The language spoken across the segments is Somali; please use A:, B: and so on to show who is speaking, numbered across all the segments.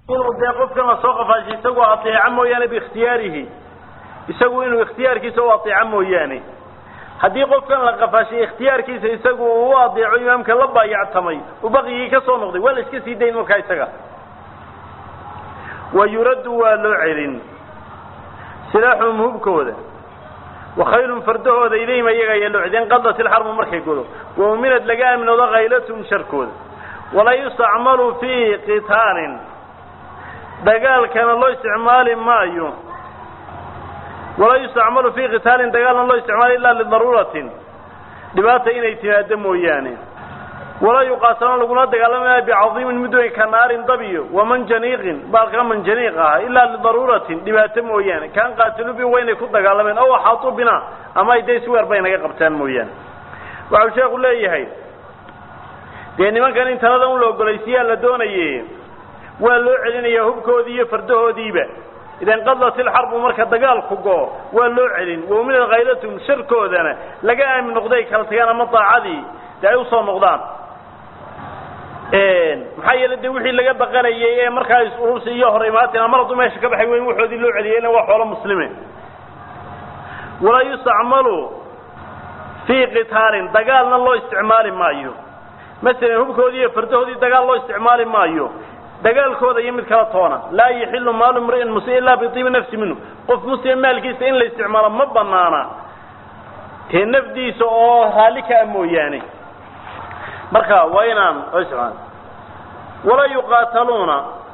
A: inuu dee qofkan lasoo qafaashay isagu ateeco mooyaane biikhtiyaarihi isagu inuu ikhtiyaarkiisa u ateeco mooyaane haddii qofkan la qafaashay ikhtiyaarkiisa isagu uu u adeeco imaamka la baayactamay uu baqyigii ka soo noqday waa la iska sii dayn markaa isaga wa yuraddu waa loo celin silaaxuhum hubkooda wakhaylun fardahooda ilayhim ayaga ayaa loo celin qadat ilxarbu markay godo wa uminad laga aaminoodo khaylatum sharkooda walaa yustacmalu fii qitaalin dagaalkana loo isticmaali maayo walaa yustacmalu fii qitaalin dagaalna loo isticmaalo ilaa lidaruuratin dhibaata inay timaado mooyaane walaa yuqaatalona lagula dagaalamaya bicadiimin mid weyn ka naarin dabiyo wamanjaniiqin baalka manjaniiq ah ilaa lidaruuratin dhibaato mooyaane kaan qaatilu bi waynay ku dagaalameen ow axaatuu bina ama ay dee sweer bay naga qabtaan mooyaane waxau sheekhu leeyahay dee nimankan in talada un la ogolaysiyaa la doonaye waa loo celinaya hubkoodii iyo fardahoodiiba idan qadat ilxarbu marka dagaalku go waa loo celin wauminad khaylatum sharkoodana laga aamin noqday kala tagaan ama daacadii dee ay usoo noqdaan maxaa yeele de wixii laga baqanayay ee markaa is-urursi iyo hor imaatin mar hadduu meesha ka baxay weyn waxoodii loo celiyay ila waa xoolo muslime walaa yustacmalu fii qitaalin dagaalna loo isticmaali maayo masalan hubkoodii iyo fardahoodii dagaal loo isticmaali maayo dagaalkooda iyo mid kala toona laa yaxilu maalu mri'in muslim ilaa biibi nafsi minhu qof muslim maalkiisa in la isticmaalo ma banaana tee nafdiisa oo raalli ka a mooyaane marka waa inaan loo isticmaalo walaa yuqaataluuna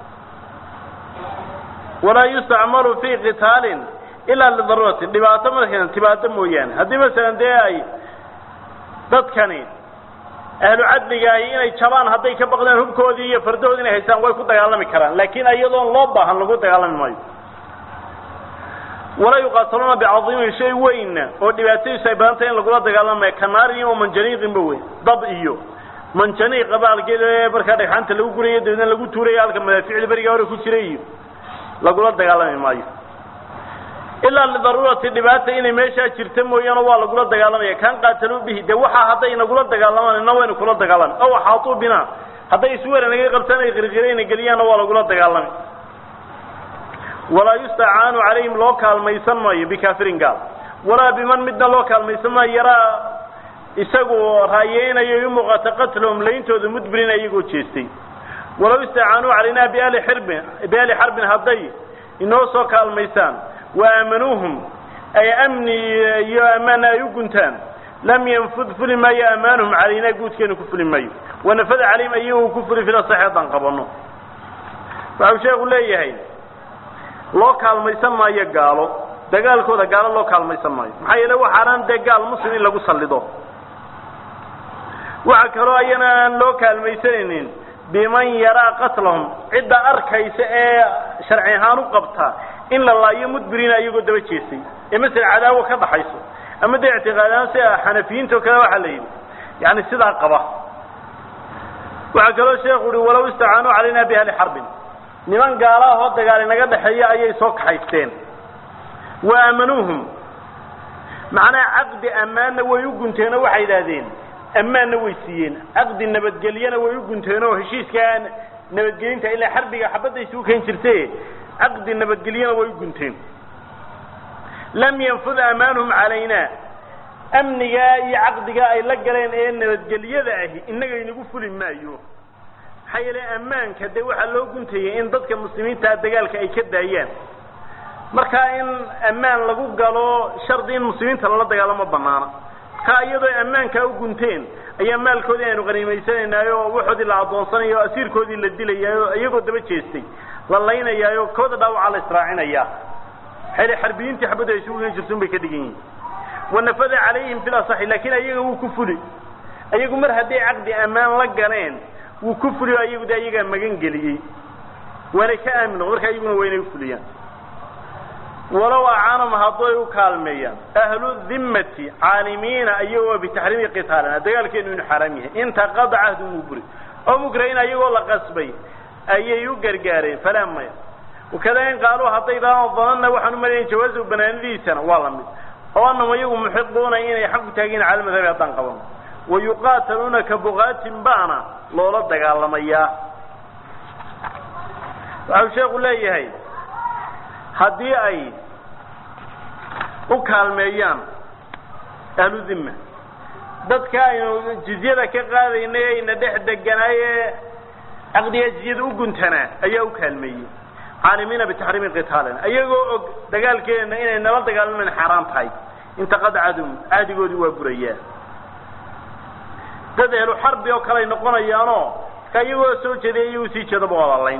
A: walaa yustacmalu fii qitaalin ilaa lidaruuratin dhibaato markan dhibaato mooyaane haddii masalan dee ay dadkani ahlu cadligaahi inay jabaan hadday ka baqdaan hubkoodii iyo fardahoodii inay haystaan way ku dagaalami karaan laakiin iyadoon loo baahan lagu dagaalami maayo walaa yuqaataluuna bicadiimin shay weynna oo dhibaatadiisu ay badantay in lagula dagaalamaya kanaarin iyo manjaniiqinba weyn dab iyo manjaniiqa baalgeel markaa dhagxaanta lagu gurayo dabeedna lagu tuurayo halka madaaficda beriga hore ku jiray iyo lagula dagaalami maayo ilaa lidaruurati dhibaata inay meeshaa jirta mooyaane waa lagula dagaalamaya kaan qaataluu bihi dee waxaa hadday nagula dagaalamaan ina waynu kula dagaalami ow axaatuu bina hadday isweera naga qabtaan ay qirqirayna geliyaanna waa lagula dagaalami walaa yustacaanu calayhim loo kaalmaysan maayo bikaafirin gaal walaa biman midna loo kaalmaysan maayo yaraa isagu raayeynayo i muuqata qatlahum layntooda mudbirin iyagoo jeestay walaw istacaanuu calaynaa biali xirbin biali xarbin hadday inoo soo kaalmaysaan waamanuuhum ay amni iyo ammaana ay u guntaan lam yanfud fuli maayo amaanuhum calaynaa guudkeenu ku fuli maayo wanafada calayhim ayagu ku fuli fila sax haddaan qabano waxau sheekhu leeyahay loo kaalmaysan maayo gaalo dagaalkooda gaalo loo kaalmaysan maayo maxaa yeele waxaanaan dee gaal muslim in lagu sallido waxa kaloo ayana aan loo kaalmaysanaynin biman yaraa qatlahum cidda arkaysa ee sharci ahaan u qabta in la laayo mudbiriina iyagoo daba jeestay ee masala cadaawo ka dhaxayso ama dee ictiqaadahaan sida xanafiyiinta o kale waxaa la yidhi yani sidaa qaba waxaa kaloo sheekhu uhi walaw istacaanuu calaynaa biahli xarbin niman gaalaahoo dagaali naga dhexeeya ayay soo kaxaysteen wa aamanuuhum macnaha caqdi ammaanna way u gunteenoo waxay yidhaahdeen ammaanna way siiyeen caqdi nabadgelyana way u gunteenoo heshiiskaa nabadgelinta ilaa xarbiga xabadda isugu keen jirte caqdi nabadgelyana way u gunteen lam yanfud amaanuhum calaynaa amnigaa iyo caqdigaa ay la galeen ee nabadgelyada ahi innaga inagu fuli maayo maxaa yeele ammaanka dee waxaa loo guntayay in dadka muslimiintaa dagaalka ay ka daayaan markaa in ammaan lagu galo shardi in muslimiinta lala dagaalamo banaana markaa iyadoo ammaankaa u gunteen ayaa maalkoodii aynu qaniimaysanaynaayoo waxoodii la addoonsanayo o asiirkoodii la dilayaayo iyagoo daba jeestay la laynayaayo kooda dhaawacaa la israacinayaa maxaa xarbiyiintii xabadda ay isugu geen jirta un bay ka dhigan yihin wanafada calayhim fil asaxi laakiin ayaga wuu ku fuli ayagu mar hadday caqdi ammaan la galeen wuu ku fuliyo ayagu de ayagaa magan geliyey waanay ka aamin noqon marka ayaguna waa inay ufuliyaan walow acaanum hadday u kaalmeeyaan ahlu dimmati caalimiina iyagoo bitaxriimi qitaalina dagaalkeenu inu xaaraam yahay intaqada cahdu wuu buri oo mukrahin ayagoo la qasbay ayay u gargaareen falaa maya wakada in qaaluu hadday daan danana waxaan u malayn jawaazu banaanadiisana waa la mid oo anahum iyagu muxiquuna inay xaq ku taagiin cala madhabi haddaan qabano wayuqaataluuna ka bukaatin baana loola dagaalamayaa waxau sheekhu leeyahay haddii ay u kaalmeeyaan ahlu dhimma dadka aynu jizyada ka qaadaynay ayna dhex deganaaye caqdiga jizyada u guntanaa ayaa u kaalmeeyey caalimiina bitaxriimi qitaalina ayagoo og dagaalkeena inay nala dagaalamayn xaaraan tahay intaqad cadum caadigoodii waa burayaa dad ehlu xarbi oo kale ay noqonayaanoo ka iyagoo soo jeeday iyagu sii jeedaba walaalayn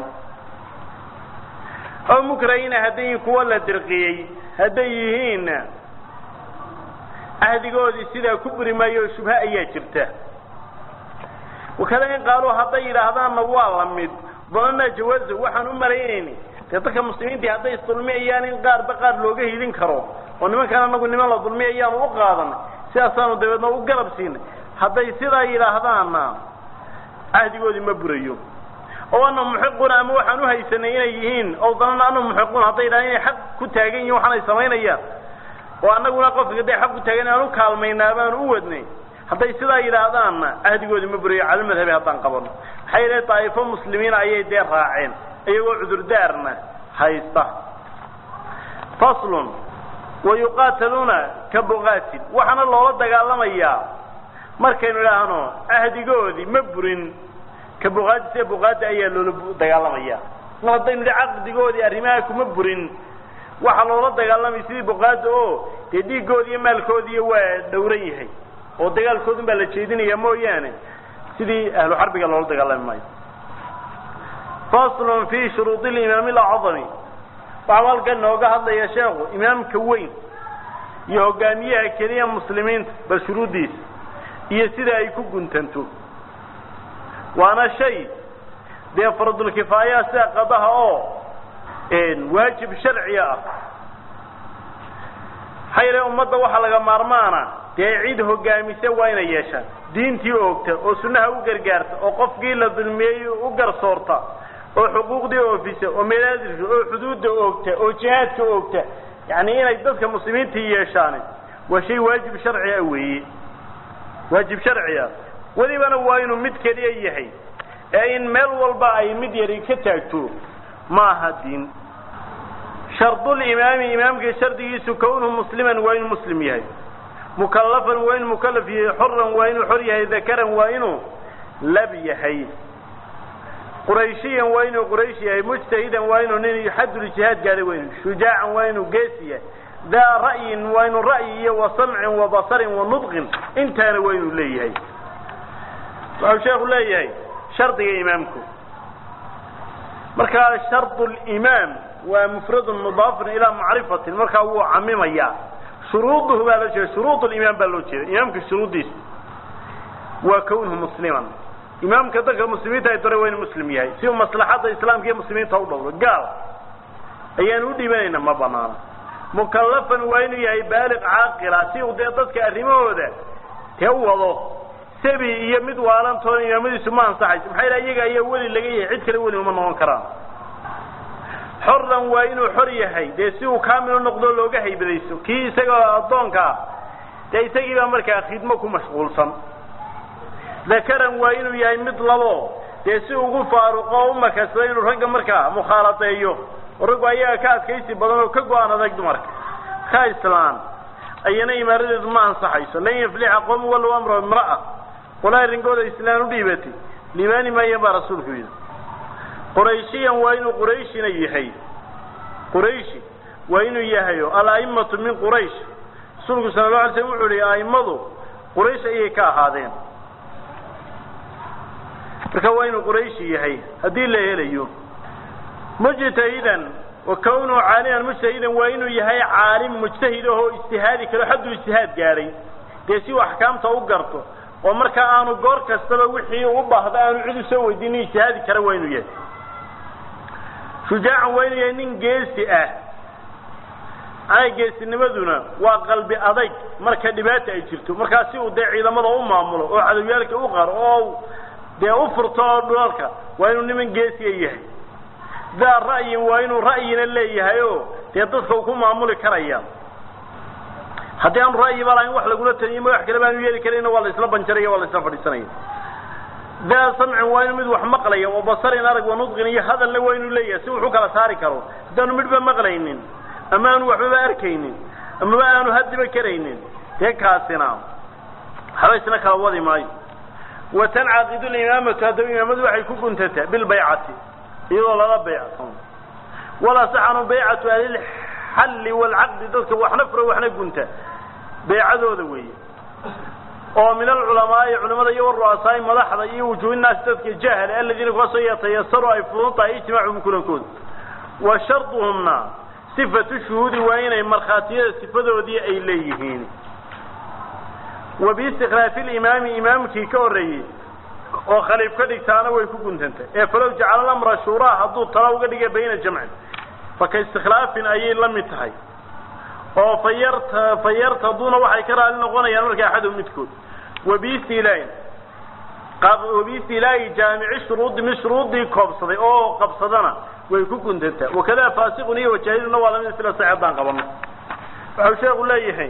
A: oo mukrahina hadday yihiin kuwa la dirqiyey hadday yihiinna cahdigoodii sidaa ku buri maayo shubhe ayaa jirta wakada in qaaluu hadday yidhaahdaanna waa la mid danana jawaazo waxaan u malaynayni dee dadka muslimiintii hadday isdulmiyayaan in qaarba qaar looga hidin karo oo nimankaan anagu niman la dulmiyayaanu u qaadanay sidaasaanu dabeedna u garab siinay hadday sidaa yidhaahdaanna cahdigoodii ma burayo oo ana muxiquna ama waxaan uhaysanay inay yihiin oo danana ana muxiqun hadday yidhahdaan inay xaq ku taagan yihin waxaan ay samaynayaan oo annaguna qofka hadday xaq ku taagan aan u kaalmaynaa baanu u wadnay hadday sidaa yidhaahdaanna cahdigoodii ma burayo cala madhabi haddaan qabano maxaa yeele daa'ifo muslimiina ayay dee raaceen iyagoo cudurdaarna haysta faslun wayuqaataluuna ka buqaatin waxaana loola dagaalamayaa markaynu idhaahno cahdigoodii ma burin ka buqaati sida buqaadi ayaa loola dagaalamaya mar haddaynu idhi caqdigoodii arrimaha kuma burin waxaa loola dagaalamaya sidii buqaada oo dee dhiiggoodi iyo maalkoodiiy waa dhowran yahay oo dagaalkoodun baa la jeedinaya mooyaane sidii ahlu xarbiga loola dagaalami maayo faslun fi shuruudi limaami alacdami waxau halkan nooga hadlaya sheekhu imaamka weyn iyo hogaamiyaha keliya muslimiinta bal shuruuddiisa iyo sida ay ku guntanto waana shay dee faradulkifaaya sida qadaha oo waajib sharciga ah maxaa yeele ummadda waxaa laga maarmaana dee cid hogaamisa waa inay yeeshaan diintii oogta oo sunnaha u gargaarta oo qofkii la dulmiyey u garsoorta oo xuquuqdii oofisa oo madaadisha oo xuduudda oogta oo jihaadka oogta yacni inay dadka muslimiintii yeeshaan waa shay waajib sharci ah weeye waajib sharci ah welibana waa inuu mid keliya yahay ee in meel walba ay mid yari ka taagto ma aha diin shardulimaami imaamka shardigiisu kownuhu musliman waa inuu muslim yahay mukallafan waa inuu mukallaf yahay xoran waa inuu xor yahay dakaran waa inuu lab yahay qurayshiyan waa inuu quraysh yahay mujtahidan waa inuu nin xaduljihaad gaadhay waa inuu shujaacan waa inuu geesi yahay daa ra'yin waa inuu ra'yi iyo wa samcin wa basarin wa nudqin intaana waa inuu leeyahay wuxuu sheekhu leeyahay shardiga imaamku markaa shardu limaam waa mufradun mudaafun ilaa macrifatin markaa wuu camimayaa shuruuduhu baa loo jeeda shuruud limaam baa loo jeeda imaamka shuruuddiisa waa kownuhu musliman imaamka dadka muslimiinta ay dore waa inu muslim yahay si uu maslaxadda islaamka iyo muslimiinta u dhowro gaal ayaanu u dhiibanayna ma banaano mukallafan waa inuu yahay baaliq caaqila si uu dee dadka arrimahooda tee u wado sabi iyo mid waalantoona imaamadiisu ma ansaxayso maxaa yidhaha iyaga ayaa weli laga yahay cid kale weli uma noqon karaan xoran waa inuu xor yahay dee si uu kaamil u noqdo looga haybadayso kii isagoo addoonka ah dee isagii baa markaa khidmo ku mashquulsan dakaran waa inuu yahay mid labo dee si ugu faaruqo o u makasado inuu ragga markaa mukhaaladeeyo oo raggu ayaga ka adkaysi badan oo ka go-aan adag dumarka ka islaan ayana imaaradeedu ma ansaxayso lan yaflixa qowmu walow amra imra'a qolaa arrinkooda islaan u dhiibatay liibaani maayan baa rasuulku yidhi qurayshiyan waa inuu qurayshina yahay qurayshi waa inuu yahayo ala'immatu min quraysh rasuulku sala la alay slam wuxuu yihi a'immadu quraysh ayay ka ahaadeen marka waa inuu qurayshi yahay haddii la helayo mujtahidan wa kawnuhu caaliman mujtahidan waa inuu yahay caalim mujtahid ahoo ijtihaadi karo xadduu ijtihaad gaadhay dee si uu axkaamta u garto oo markaa aanu goor kastaba wixii u baahda aanu cid usoo weydiinin ijtihaadi kara waa inuu yahay shujaacan waa inuu yahay nin geesi ah ay geesinimaduna waa qalbi adayg marka dhibaata ay jirto markaa si uu dee ciidamada u maamulo oo cadowyaalka u qaro oo dee u furto oo dhulalka waa inuu niman geesiya yahay daa ra'yin waa inuu ra'yina leeyahay oo dee dadka uu ku maamuli karaya haddii aanu ra'yiba lahayn wax lagula taliyo ma wax kale baanu yeeli karayna waa la isla banjaraya waa la isla fadhiisanaya daa samcin waa inu mid wax maqlaya wa basarin arag wa nudqin iyo hadalna waa inuu leeyahay si wuxu kala saari karo haddaanu midhba maqlaynin ama aanu waxbaba arkaynin amaba aanu hadiba karaynin dee kaasina haba isna kala wadi maayo wa tancaqidu limaamatu haddaba imaamadu waxay ku guntataa bilbaycati iyadoo lala baycsan walaa saxanu baycatu ahlilxalli waalcaqdi dadka waxna fura waxna gunta baycadooda weeye oo min alculamaai culimada iyo waru'asaai madaxda iyo wujuuhinaasi dadka jahale aladiina kuwaasoo yatayasaru ay fudun tahay ijtimaacuhum kulankooda wa sharduhumna sifatu shuhuudi waa inay markhaatiyada sifadoodii ay leeyihiin wa biistikhlaafi limaami imaamkii ka horreeyey oo khaliif ka dhigtaana way ku guntantay ee falow jacala lamra shuuraa hadduu tala uga dhiga bayna jamcin faka istikhlaafin ayay la mid tahay oo fayarta fayartaduuna waxay ka raali noqonayaan marka axadum midkood wabiistilaain wabiistilaa'i jaamici shuruudi mid shuruudii koobsaday oo qabsadana way ku guntantaa wakada faasiqun iyo wajaahiluna waa lamid sila sax haddaan qabano waxau sheekhu leeyahay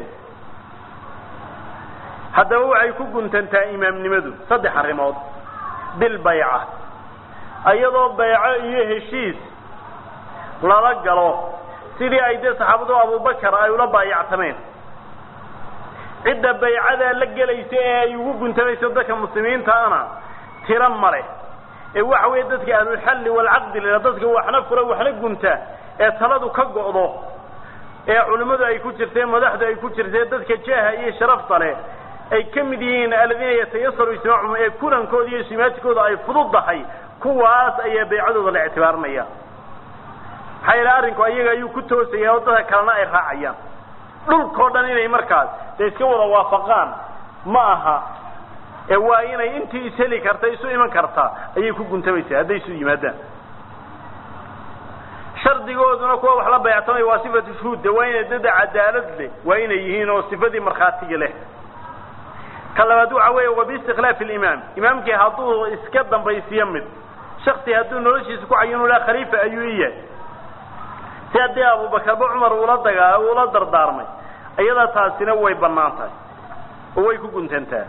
A: haddaba waxay ku guntantaa imaamnimadu saddex arrimood bilbayca iyadoo bayco iyo heshiis lala galo sidii ay dee saxaabadu abubakar ay ula baayactameen cidda baycadaa la gelaysa ee ay ugu guntamayso dadka muslimiintaana tiro male ee waxa weeye dadka ahlulxalli waalcaqdi lila dadka waxna fura waxna gunta ee taladu ka go'do ee culimmadu ay ku jirtee madaxdu ay ku jirtee dadka jaaha iyo sharafta leh ay ka mid yihiin aladiina yatayasaru ijtimaacuhum ee kulankooda iyo simaadkooda ay fududdahay kuwaas ayaa baycadooda la ictibaarinaya maxaa yeele arrinku ayaga ayuu ku toosaya oo dadka kalena ay raacayaan dhulkao dhan inay markaas dee iska wada waafaqaan ma aha ee waa inay intii isheli karta isu iman kartaa ayay ku guntamaysaa hadday isu yimaadaan shardigooduna kuwa wax la bayactamaya waa sifatu shuhuudda waa inay dada cadaalad leh waa inay yihiin oo sifadii markhaatiga leh ka labaad waxa weeye wa biistikhlaafi alimaam imaamkii hadduu iska dambaysiyo mid shaksi hadduu noloshiisa ku cayinu laha khaliifa ayuu i yahay si haddii abubakarba cumar uula dagaa uula dardaarmay iyada taasina way bannaan tahay oo way ku guntantaa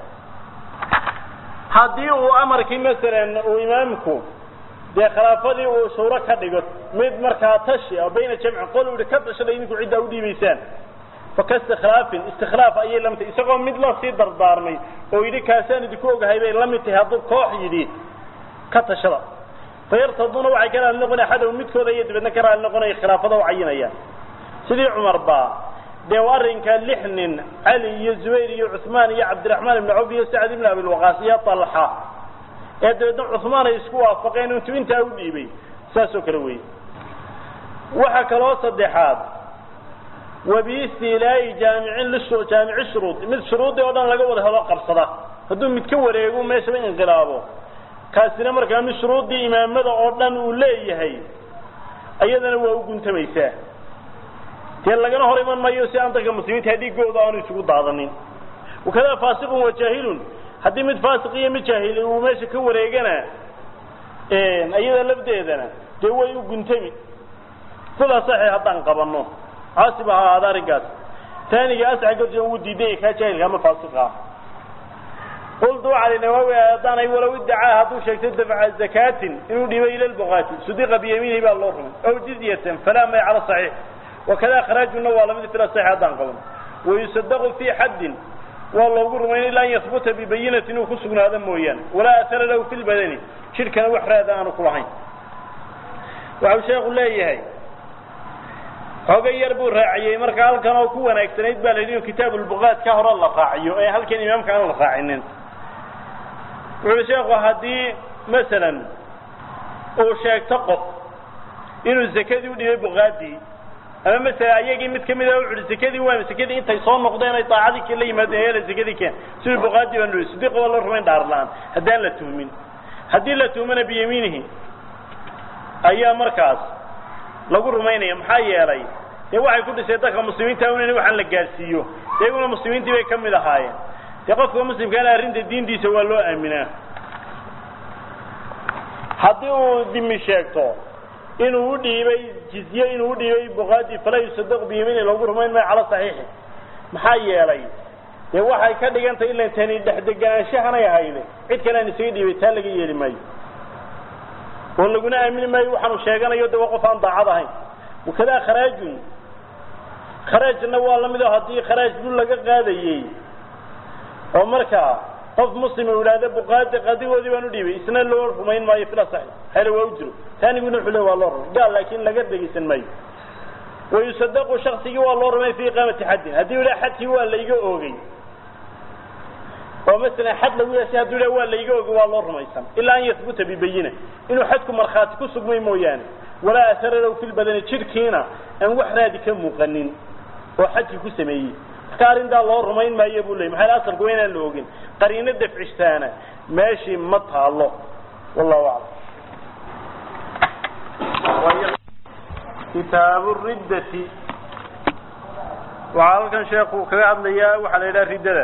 A: haddii uu amarkii masalan uu imaamku dee khilaafadii uu shuuro ka dhigo mid markaa tashi oo bayna jamci qol uhi ka tashada idinku ciddaa udhiibaysaan faka istikhlaafin istikhlaaf ayay la mid tahay isagoo mid la sii dardaarmay oo yidhi kaasaan idinku ogahay bay la mid tahay hadduu koox yidhi ka tashada fayartaduna waxay ka raali noqonaya axadahu midkooda iyo dabeedna ka raali noqonaya khilaafada u cayinayaan sidii cumar baa dee arrinka lix nin cali iyo zubayr iyo cuثmaan iyo cabdiraxmaan ibn cawf iyo sacd ibn abilwaqaas iyo talxa ee dabeedna cuثmaan ay isku waafaqeen intuu intaa u dhiibay saas oo kale weeye waxa kaloo saddexaad wabiistilaa'i jaamicin lishu jaamici shuruud mid shuruudii oo dhan laga wada helo qabsada hadduu mid ka wareego meeshaba inqilaabo kaasina markaa mid shuruuddii imaamada oo dhan uu leeyahay iyadana waa u guntamaysaa dee lagana hor iman mayo si aan dadka muslimiinta dhiigooda aanu isugu daadanin wakada faasiqun wa jaahilun haddii mid faasiq iyo mid jaahili uu meesha ka wareegana iyada lafdeedana dee way u guntami sidaa saxi haddaan qabano caasib ha ahaada arrinkaas taaniga asxagasi ugu diiday kaa jaahilka ama faasiqa ah qultu waxaa li nawaawi haddaanay walow iddacaa hadduu sheegto dafca zakaatin inuu dhibay ila lbuqaati sudiqa biyamiinihi baa loo rumay aw jizyatan falaa may cala saxiix wakada kharaajuna waa lamid fila saxiix haddaan qaban wayusadaqu fii xaddin waa loogu rumayn ilaa an yahbuta bibayinati inuu ku sugnaado mooyaane walaa ahara lahu fi lbadani jidhkana wax raada aanu ku lahayn waxau sheekhu leeyahay xoogay yar buu raaciyey marka halkan oo ku wanaagsanayd baa la yidhi kitaabu lbuqaat ka hore la raaciyo ee halkan imaamka aan la raacinin wuxuu sheekhu haddii masalan uu sheegto qof inuu zakadii udhibay buqaadii ama masala ayagii mid kamid a uui zakadii waa zakadii intay soo noqdeen ay daacadii la yimaadeen eela zakadii keen sidii buqaadii baa nui sidiqa waa loo rumayn dhaar la-aan haddaan la tuhmin haddii la tuhmana biyamiinihi ayaa markaas lagu rumaynaya maxaa yeelay dee waxay ku dhiseen dadka muslimiinta un in waxaan la gaadsiiyo dee iyaguna muslimiintii bay ka mid ahaayeen dee qofka muslimkaana arrinta diintiisa waa loo aaminaa haddii uu dimi sheegto inuu u dhiibay jizye inuu udhiibay buqaadi falaa yusadaq biyamiini loogu rumayn maayo cala saxiixi maxaa yeelay dee waxay ka dhigantay ilan tani dhexdeganaanshahanay ahayne cid kale aan isaga dhiibay taa laga yeeli maayo oo laguna aamini maayo waxaanu sheeganayo de waa qof aan daacad ahayn wakadaa kharaajun kharaajna waa lamid o haddii kharaaj dul laga qaadayey oo markaa qof muslim uu idhaahda buqaadi qadigoodii baan u dhiibay isna loo rumayn maayo fila saxi hele waa u jiro taaniguna wuxuu le waa loo rumay gaal laakin laga dhegaysan maayo wayusadaqu shaksigii waa loo rumay fi iqaamati xaddin haddii idha xadkii waa layga oogay oo masalan xad lagu yeeshay hadduu idha waa layga oogay waa loo rumaysan ilaa an yahbuta bibayina inuu xadku markhaati ku sugmay mooyaane walaa asararow fi lbadani jidhkiina aan wax raadi ka muuqanin oo xajkii ku sameeyey marka arrintaa loo rumayn maayo buu leyy maxaa asalku waa inaan la ogin qariino dafcishtaana meeshii ma taalo wallahu aclam kitaabu riddati waxaa halkan sheekhu kaga hadlayaa waxaa la yidhaha riddada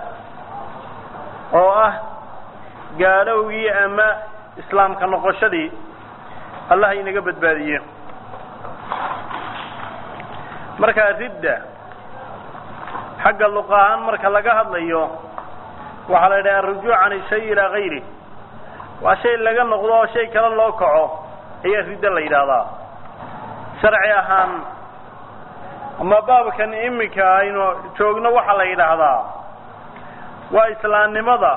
A: oo ah gaalowgii ama islaamka noqoshadii allah inaga badbaadiye markaa ridda xagga luq ahaan marka laga hadlayo waxaa la yidhaha arujuuc can ishay ilaa gayri waa shay laga noqdo oo shay kale loo kaco ayaa riddo la yidhaahdaa sharci ahaan ama baabkan iminka aynu joogno waxaa la yidhaahdaa waa islaamnimada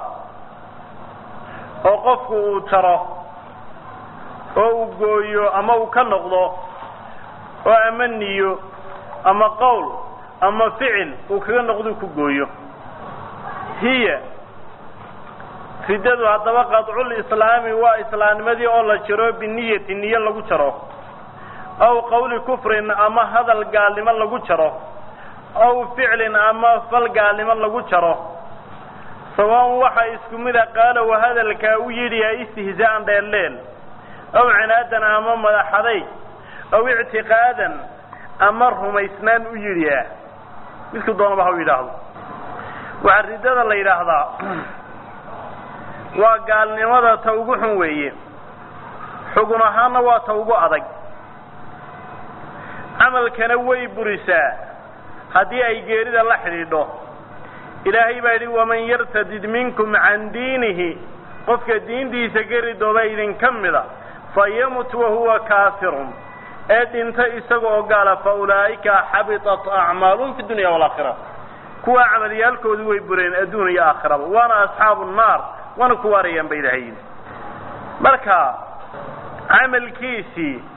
A: oo qofku uu jaro oo uu gooyo ama uu ka noqdo oo ama niyo ama qowl ama ficil uu kaga noqdou ku gooyo hiya riddadu haddaba qadculislaami waa islaamnimadii oo la jaro biniyati niyo lagu jaro aw qawli kufrin ama hadal gaalnimo lagu jaro aw ficlin ama fal gaalnimo lagu jaro sawaan waxa isku mida qaalow hadalkaa u yidhiya istihzaa'an dheelleel aw cinaadan ama madaxaday aw ictiqaadan ama rumaysnaan u yidhiya midku doonaba ha u yidhaahdo waxaa riddada la yidhaahdaa waa gaalnimada ta ugu xun weeye xugun ahaanna waa ta ugu adag camalkana way burisaa haddii ay geerida la xidhiidho ilaahay baa yidhi waman yartadid minkum can diinihi qofka diintiisa ka ridooba idinka mida fayamut wahuwa kaafirun ee dhinta isaga oo gaala fa ulaa'ika xabitat acmaalum fi dunya waalaakhira kuwa camalyaalkoodii way bureen adduun iyo aakhiraba waana asxaabu nnaar waana ku waarayaan ba ilaahay yidhi marka camalkiisii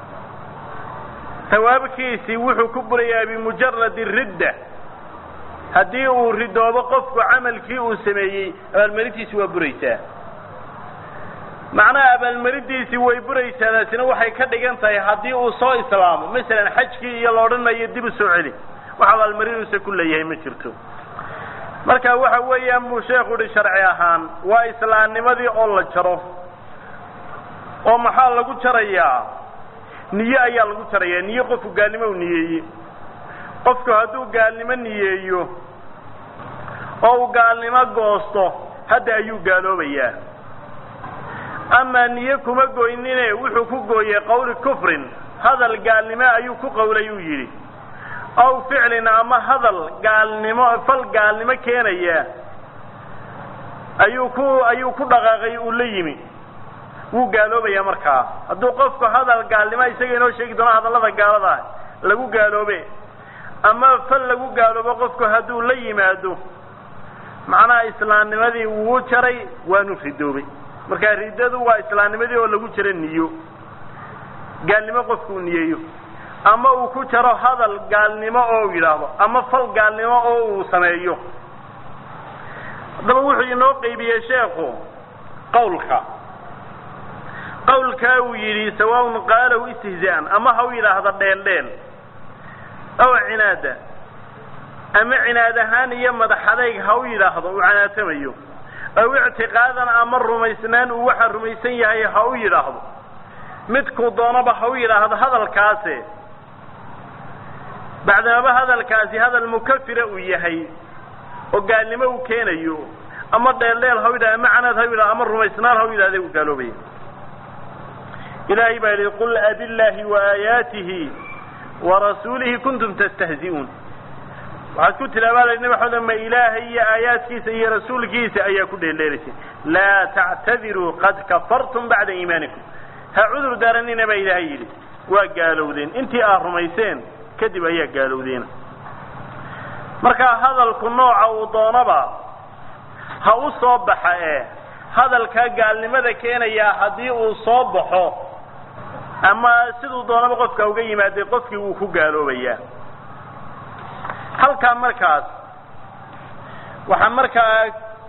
A: sawaabkiisii wuxuu ku burayaa bimujaradi ridda haddii uu ridoobo qofku camalkii uu sameeyey abaalmarintiisi waa buraysaa macnaha abaalmarintiisii way buraysaa taasina waxay ka dhigan tahay haddii uu soo islaamo masalan xajkii iyo la odhan mayo dib u soo celi wax abaalmarinuusa ku leeyahay ma jirto marka waxa weeyaan buu sheekhu uhi sharci ahaan waa islaamnimadii oo la jaro oo maxaa lagu jarayaa niye ayaa lagu jarayaa niye qofku gaalnimo u niyeeye qofku hadduu gaalnimo niyeeyo oo uu gaalnimo goosto hadda ayuu gaaloobayaa amaa niye kuma goynine wuxuu ku gooyey qawli kufrin hadal gaalnimo ayuu ku qawlay uu yidhi aw ficlin ama hadal gaalnimo fal gaalnimo keenaya ayuu ku ayuu ku dhaqaaqay uu la yimi wuu gaaloobaya markaa hadduu qofku hadal gaalnimo isaga inoo sheegi doono hadallada gaalada ah lagu gaaloobe ama fal lagu gaaloobo qofku hadduu la yimaado macnaha islaamnimadii wuu jaray waanu ridoobay marka riddadu waa islaamnimadii oo lagu jaro niyo gaalnimo qofku uu niyeeyo ama uu ku jaro hadal gaalnimo oo u yidhaahdo ama fal gaalnimo oo uu sameeyo haddaba wuxuu inoo qeybiyey sheekhu qawlka qawlkaa uu yidhi sawaaun qaalahu istihzaa'an ama ha u yidhaahda dheel dheel aw cinaada ama cinaad ahaan iyo madax adayg ha u yidhaahdo uu canaatamayo aw ictiqaadan ama rumaysnaan uu waxa rumaysan yahay ha u yidhaahdo midkuu doonaba ha u yidhaahdo hadalkaase bacdamaba hadalkaasi hadal mukafira uu yahay oo gaalnimo uu keenayo ama dheeldheel ha u yidhahdo ama canaad ha u yidhahdo ama rumaysnaan ha u yidhahde uu gaaloobaya ilaahay baa yidhi qul abillaahi wa aayaatihi warasuulihi kuntum tastahzi'uun waxaad ku tilaabaalay nabi maxamed ma ilaahay iyo aayaadkiisa iyo rasuulkiisa ayaa ku dheeldheelaysay laa tactadiruu qad kafartum bacda iimaanikum ha cudur daaranina baa ilaahay yidhi waa gaalowdeen intii aad rumayseen kadib ayaa gaalowdeena marka hadalku nooca uu doonaba ha u soo baxa ee hadalkaa gaalnimada keenayaa haddii uu soo baxo ama siduu doonaba qofka uga yimaaday qofkii wuu ku gaaloobayaa halkaa markaas waxaa markaa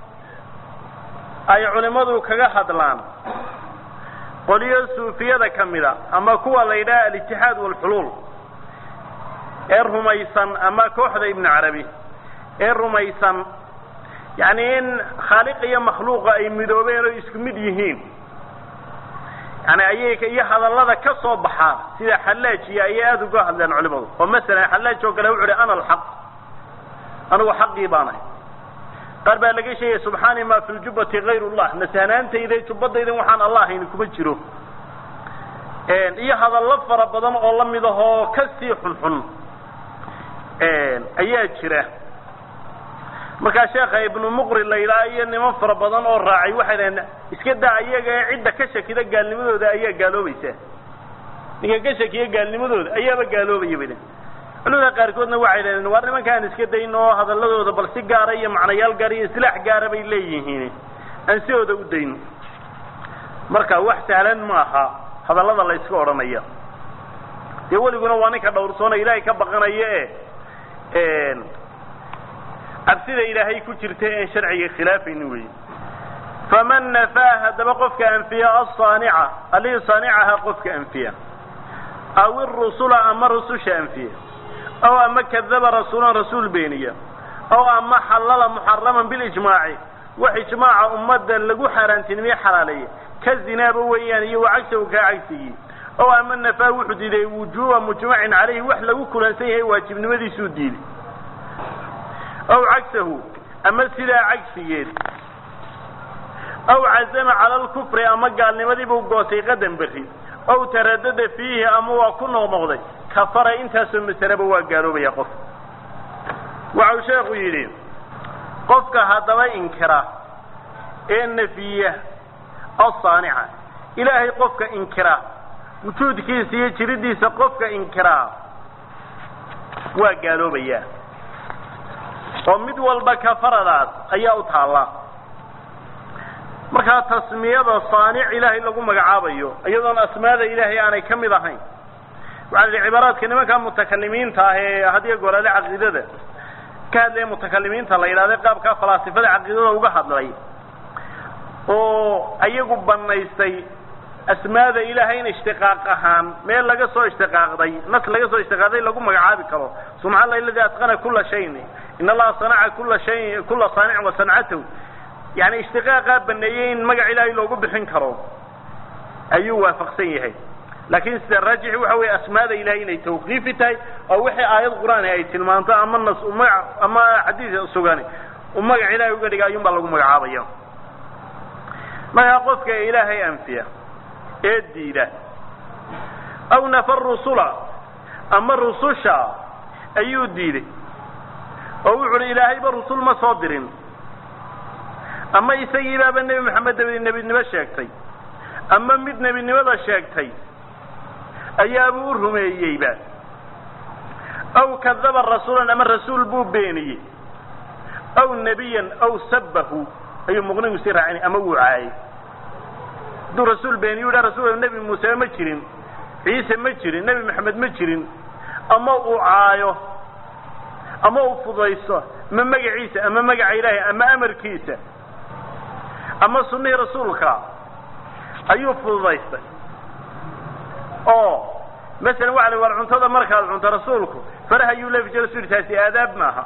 A: ay culimmadu kaga hadlaan qoliyo suufiyada ka mida ama kuwa la yidhaha alijtihaad waalxuluul ee rumaysan ama kooxda ibnu carabi ee rumaysan yacni in khaaliq iyo makhluuqa ay midoobeen oo isku mid yihiin yani ayay iyo hadallada ka soo baxaa sida xallaajiya ayay aada uga hadleen culimadu oo masalan xallaaj oo kale wuxu uhi ana alxaq anigu xaqii baan ahay qaar baa laga sheegaya subxaani ma fi ljubati gayr llah nasahnaantayda jubbadaydan waxaan allah hayni kuma jiro iyo hadallo fara badan oo lamid ahoo kasii xunxun ayaa jira markaa sheekha ibnu muqri la yidhaha iyo niman fara badan oo raacay waxay dhaheen iska daa iyaga ee cidda ka shakida gaalnimadooda ayaa gaaloobaysa ninka ka shakiya gaalnimadooda ayaaba gaaloobaya bay dhaheen culimada qaarkoodna waxay dhaheen waar nimankaan iska dayn oo hadaladooda bal si gaara iyo macnayaal gaara iyo islaax gaara bay leeyihiin aan sidooda u dayn marka wax sahlan maaha hadallada la iska odhanaya dee weliguna waa ninka dhawrsoona ilaahay ka baqanaya e cabsida ilaahay ku jirta een sharciga khilaafayni wey faman nafaa haddaba qofka anfiya asaanica allihii saanicaha qofka anfiya aw irusula ama rususha anfiya aw ama kadaba rasuulan rasuul beeniya aw ama xallala muxaraman bilijmaaci wax ijmaaca ummadda lagu xaaraantinimeye xalaaleeya ka zinaaba weeyaan iyo wacagsahu kaa cagsigii aw ama nafaa wuxuu diiday wujuuba mujmacin calayhi wax lagu kulansan yahay waajibnimadiisuu diiday aw cagsahu ama sidaa cagsigeed aw cazama cala alkufri ama gaalnimadiibuu goosay qadan berri aw taradada fiihi ama waa ku noqnoqday kafara intaasoo masaleba waa gaaloobaya qof waxau sheekhu yidhi qofka haddaba inkira ee nefiya asaanica ilaahay qofka inkira wujuudkiisa iyo jiridiisa qofka inkiraa waa gaaloobayaa oo mid walba kafaradaas ayaa u taallaa markaa tasmiyada saanic ilaahay lagu magacaabayo iyadoon asmaada ilaahay aanay ka mid ahayn waxaa la yihi cibaaraadka nimanka mutakalimiinta ah ee hadiyo goorale caqiidada ka hadlaya mutakalimiinta la yidhahda qaabkaa falaasifada caqiidada uga hadlay oo ayagu banaystay asmaada ilaahay in ishtiqaaq ahaan meel laga soo ishtiqaaqday nas laga soo ishtiqaaqday lagu magacaabi karo subxana allahi aladi atqana kula shayin in allaha sanaca kula shay kula saanicin wa sancatahu yani ishtiqaaqaa baneeyey in magac ilaahay loogu bixin karo ayuu waafaqsan yahay laakin sida raajixi waxa weeye asmaada ilahay inay tawqiifi tahay oo wixii aayad qur-aan ay tilmaanto ama nas maga ama xadiis sugani uu magac ilahay uga dhiga ayuun baa lagu magacaabaya markaa qofka ilaahay anfiya ee diida aw nafa rusula ama rususha ayuu diiday oo wuxu uhi ilaahayba rusul ma soo dirin ama isagiibaaba nebi maxamed dabadi nebinimo sheegtay ama mid nebinimada sheegtay ayaabuu u rumeeyeyba aw kadaba rasuulan ama rasuul buu beeniyey aw nebiyan aw sabbahu ayuu muqnigu sii raacinay ama wuu caayay hadduu rasuul beeniyu dha rasul nebi muuse ma jirin ciise ma jirin nebi maxamed ma jirin ama uu caayo ama uu fudayso ama magaciisa ama magaca ilaahay ama amarkiisa ama sunnihii rasuulka ayuu fududaystay oo masalan waxa la war cuntada markaad cunto rasuulku faraha ayuu leefi jira rasul taasi aadaab maaha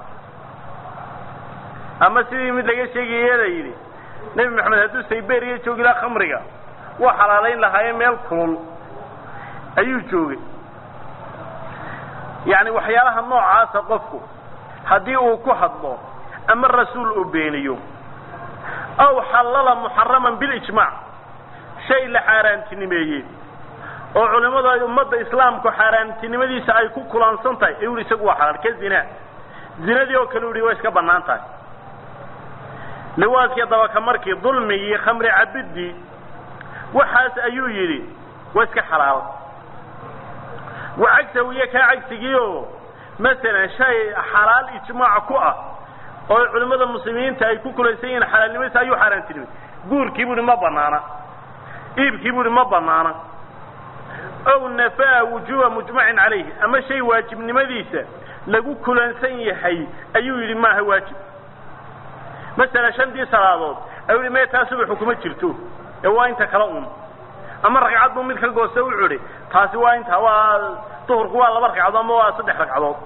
A: ama sidii mid laga sheegaya la yidhi nebi maxamed hadduu sayberiya joogi laha khamriga waa xalaalayn lahaaye meel kulul ayuu joogay yacni waxyaalaha noocaasa qofku haddii uu ku hadlo ama rasuul uu beeniyo aw xallala muxaraman bilijmaac shay la xaaraantinimeeyey oo culimmadu ay ummadda islaamku xaaraantinimadiisa ay ku kulansan tahay ee uri isagu waa xalaal ka zinaa zinadii oo kale u yihi way iska bannaan tahay liwaadkii dabaka markii dulmigii khamri cabidii waxaas ayuu yidhi waa iska xalaal wa cagsahu iyo kaa cagsigiioo masalan shay xalaal ijmaac ku ah oo culimmada muslimiinta ay ku kulaysan yihiin xalaalnimadiisa ayuu xaaraantinimay guurkii bu uhi ma banaana iibkii bu uhi ma banaana ow nafaa wujuba mujmacin calayhi ama shay waajibnimadiisa lagu kulansan yahay ayuu yidhi maaha waajib masalan shantii salaadood ayuu yihi mee taa subaxu kuma jirto ee waa inta kala un ama ragcad buu mid ka goosta u cudhi taasi waa inta waa duhurku waa laba ragcadood ama waa saddex ragcadood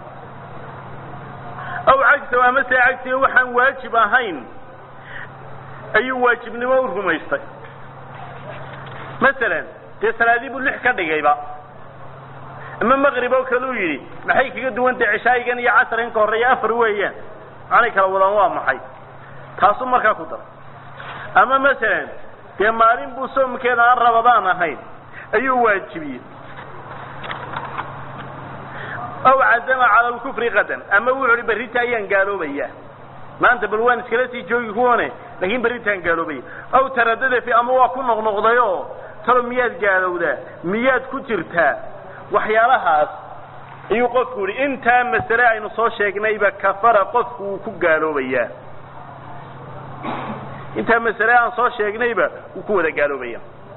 A: aw cagsa ama se cagsiga waxaan waajib ahayn ayuu waajibnimo u rumaystay masalan dee salaadii buu lix ka dhigayba ama maqrib oo kale u yidhi maxay kaga duwantahay cishaayigan iyo casrigan ka horreeya afar weeyaan maxaanay kala wadaan waa maxay taasuu markaa ku dara ama masalan dee maalin buu soomkeeda aan rabadaan ahayn ayuu waajibiyey aw cazama cala lkufri qadan ama wuxu uhi berrita ayaan gaaloobaya maanta bal waan iskala sii joogi kuwane laakin berritaan gaaloobaya aw taradada fi ama waa ku noqnoqdayoo talo miyaad gaalowdaa miyaad ku jirtaa waxyaalahaas ayuu qofku yihi intaa masale aynu soo sheegnayba kafara qofku wuu ku gaaloobayaa intaa masale aan soo sheegnayba wuu ku wada gaaloobaya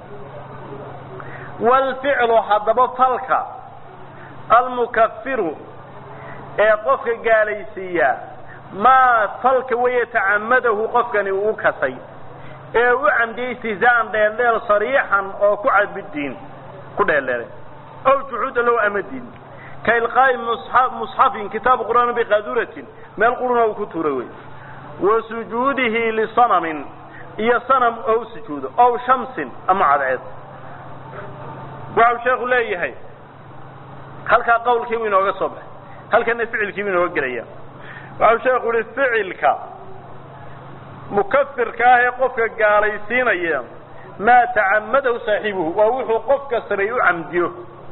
A: wlficlu haddaba falka almukafiru ee qofka gaalaysiiya maa falka weeye tacamadahu qofkani uu kasay ee u camdiyey istihzaa'an dheeldheel sariixan oo ku cadbidiin ku dheeldheelay ow juxuuda low amadin ka ilqaa'i musxafin kitaabu qur'aan biqaduratin meel quruna uu ku tuuray wey wa sujuudihi lisanamin iyo sanam oo u sujuudo ow shamsin ama cadceed waxau sheekhu leeyahay halkaa qawlkiibuu inooga soo baxay halkana ficilkiibuu inooga gelaya waxau sheekhu yihi ficilka mukafirka ah ee qofka gaalaysiinaya maa tacamadahu saaxiibuhu waa wuxuu qofka sameey u camdiyo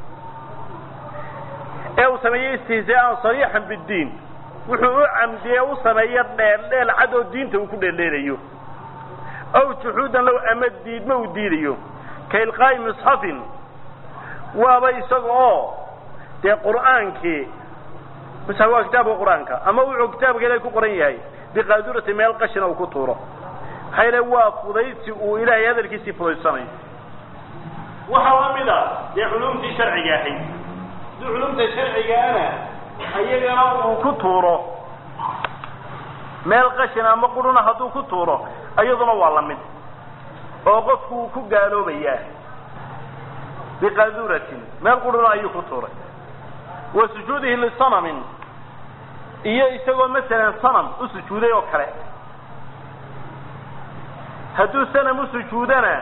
A: ee uu sameeyo istihzaa'an sariixan biddiin wuxuu u camdiye u sameeyo dheeldheel cad oo diinta uu ku dheeldheelayo aw juxuudan low ama diidma uu diidayo ka ilqaa'i misxafin waaba isaga oo dee qur'aankii misxaf waa kitaabka qur-aanka ama wuxuu kitaabka ilahay ku qoran yahay biqaadurati meel qashina uu ku tuuro maxaa yale waa fudaysi uu ilaahay hadalkiisii fudaysanayo waxaa la mid a dee culumtii sharciga ahayd haddii culumta sharcigaana iyagana uu ku tuuro meel qashina ama quruna hadduu ku tuuro iyaduna waa la mid oo qofku uu ku gaaloobayaa biqaduratin meel quruna ayuu ku tuuray wa sujuudihi lisanamin iyo isagoo masalan sanam u sujuuday oo kale hadduu sanam u sujuudana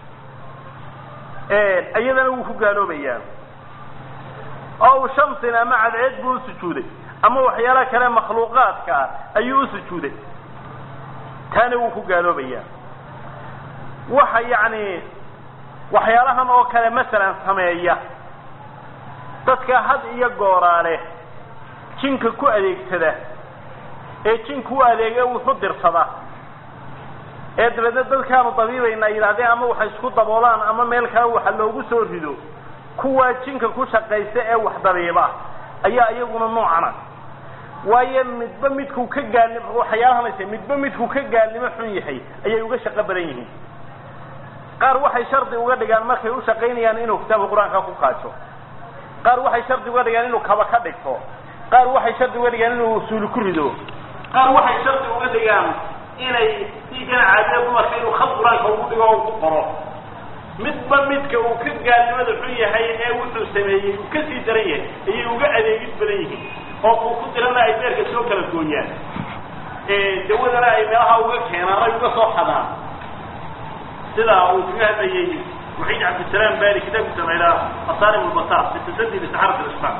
A: iyadana wuu ku gaaloobayaa ow shamsin ama cadceed buu u sujuuday ama waxyaala kale makhluuqaadka ah ayuu u sujuuday taana wuu ku gaaloobayaa waxa yacni waxyaalahan oo kale masalan sameeya dadka had iyo gooraale jinka ku adeegsada ee jinku u adeega wuxu dirsada ee dabeedna dadkaanu dabiibayna yidhahdeen ama waxay isku daboolaan ama meel kale waxa loogu soo rido kuwaa jinka ku shaqaysta ee wax dabiiba ayaa iyaguna noocana waayo midba midkuu ka gaalnimo waxyaalahanaysa midba midkuu ka gaalnimo xun yahay ayay uga shaqo badan yihiin qaar waxay shardi uga dhigaan markay u shaqaynayaan inuu kitaabka qur-aanka ku qaajo qaar waxay shardi uga dhigaan inuu kaba ka dhigto qaar waxay shardi uga dhigaan inuu usuuli ku rido qaar waxay shardi uga dhigaan inay diigan caadida dumarka inuu khad qur-aanka ugu dhigo o ku qoro midba midka uu ka gaalnimada xun yahay ee wuxuu sameeyey uu ka sii daran yahay ayay uga adeegid badan yihiin oo kuu ku dirana ay beerka soo kala gooyaan dawadana ay meelaha uga keenaan ay uga soo xadaan sidaa uu kaga hadlayay muxiid cabdisalaam bari kitaabkiisa la yidhaha asaarim lbasaar fi tasaddi bisaxarat lislam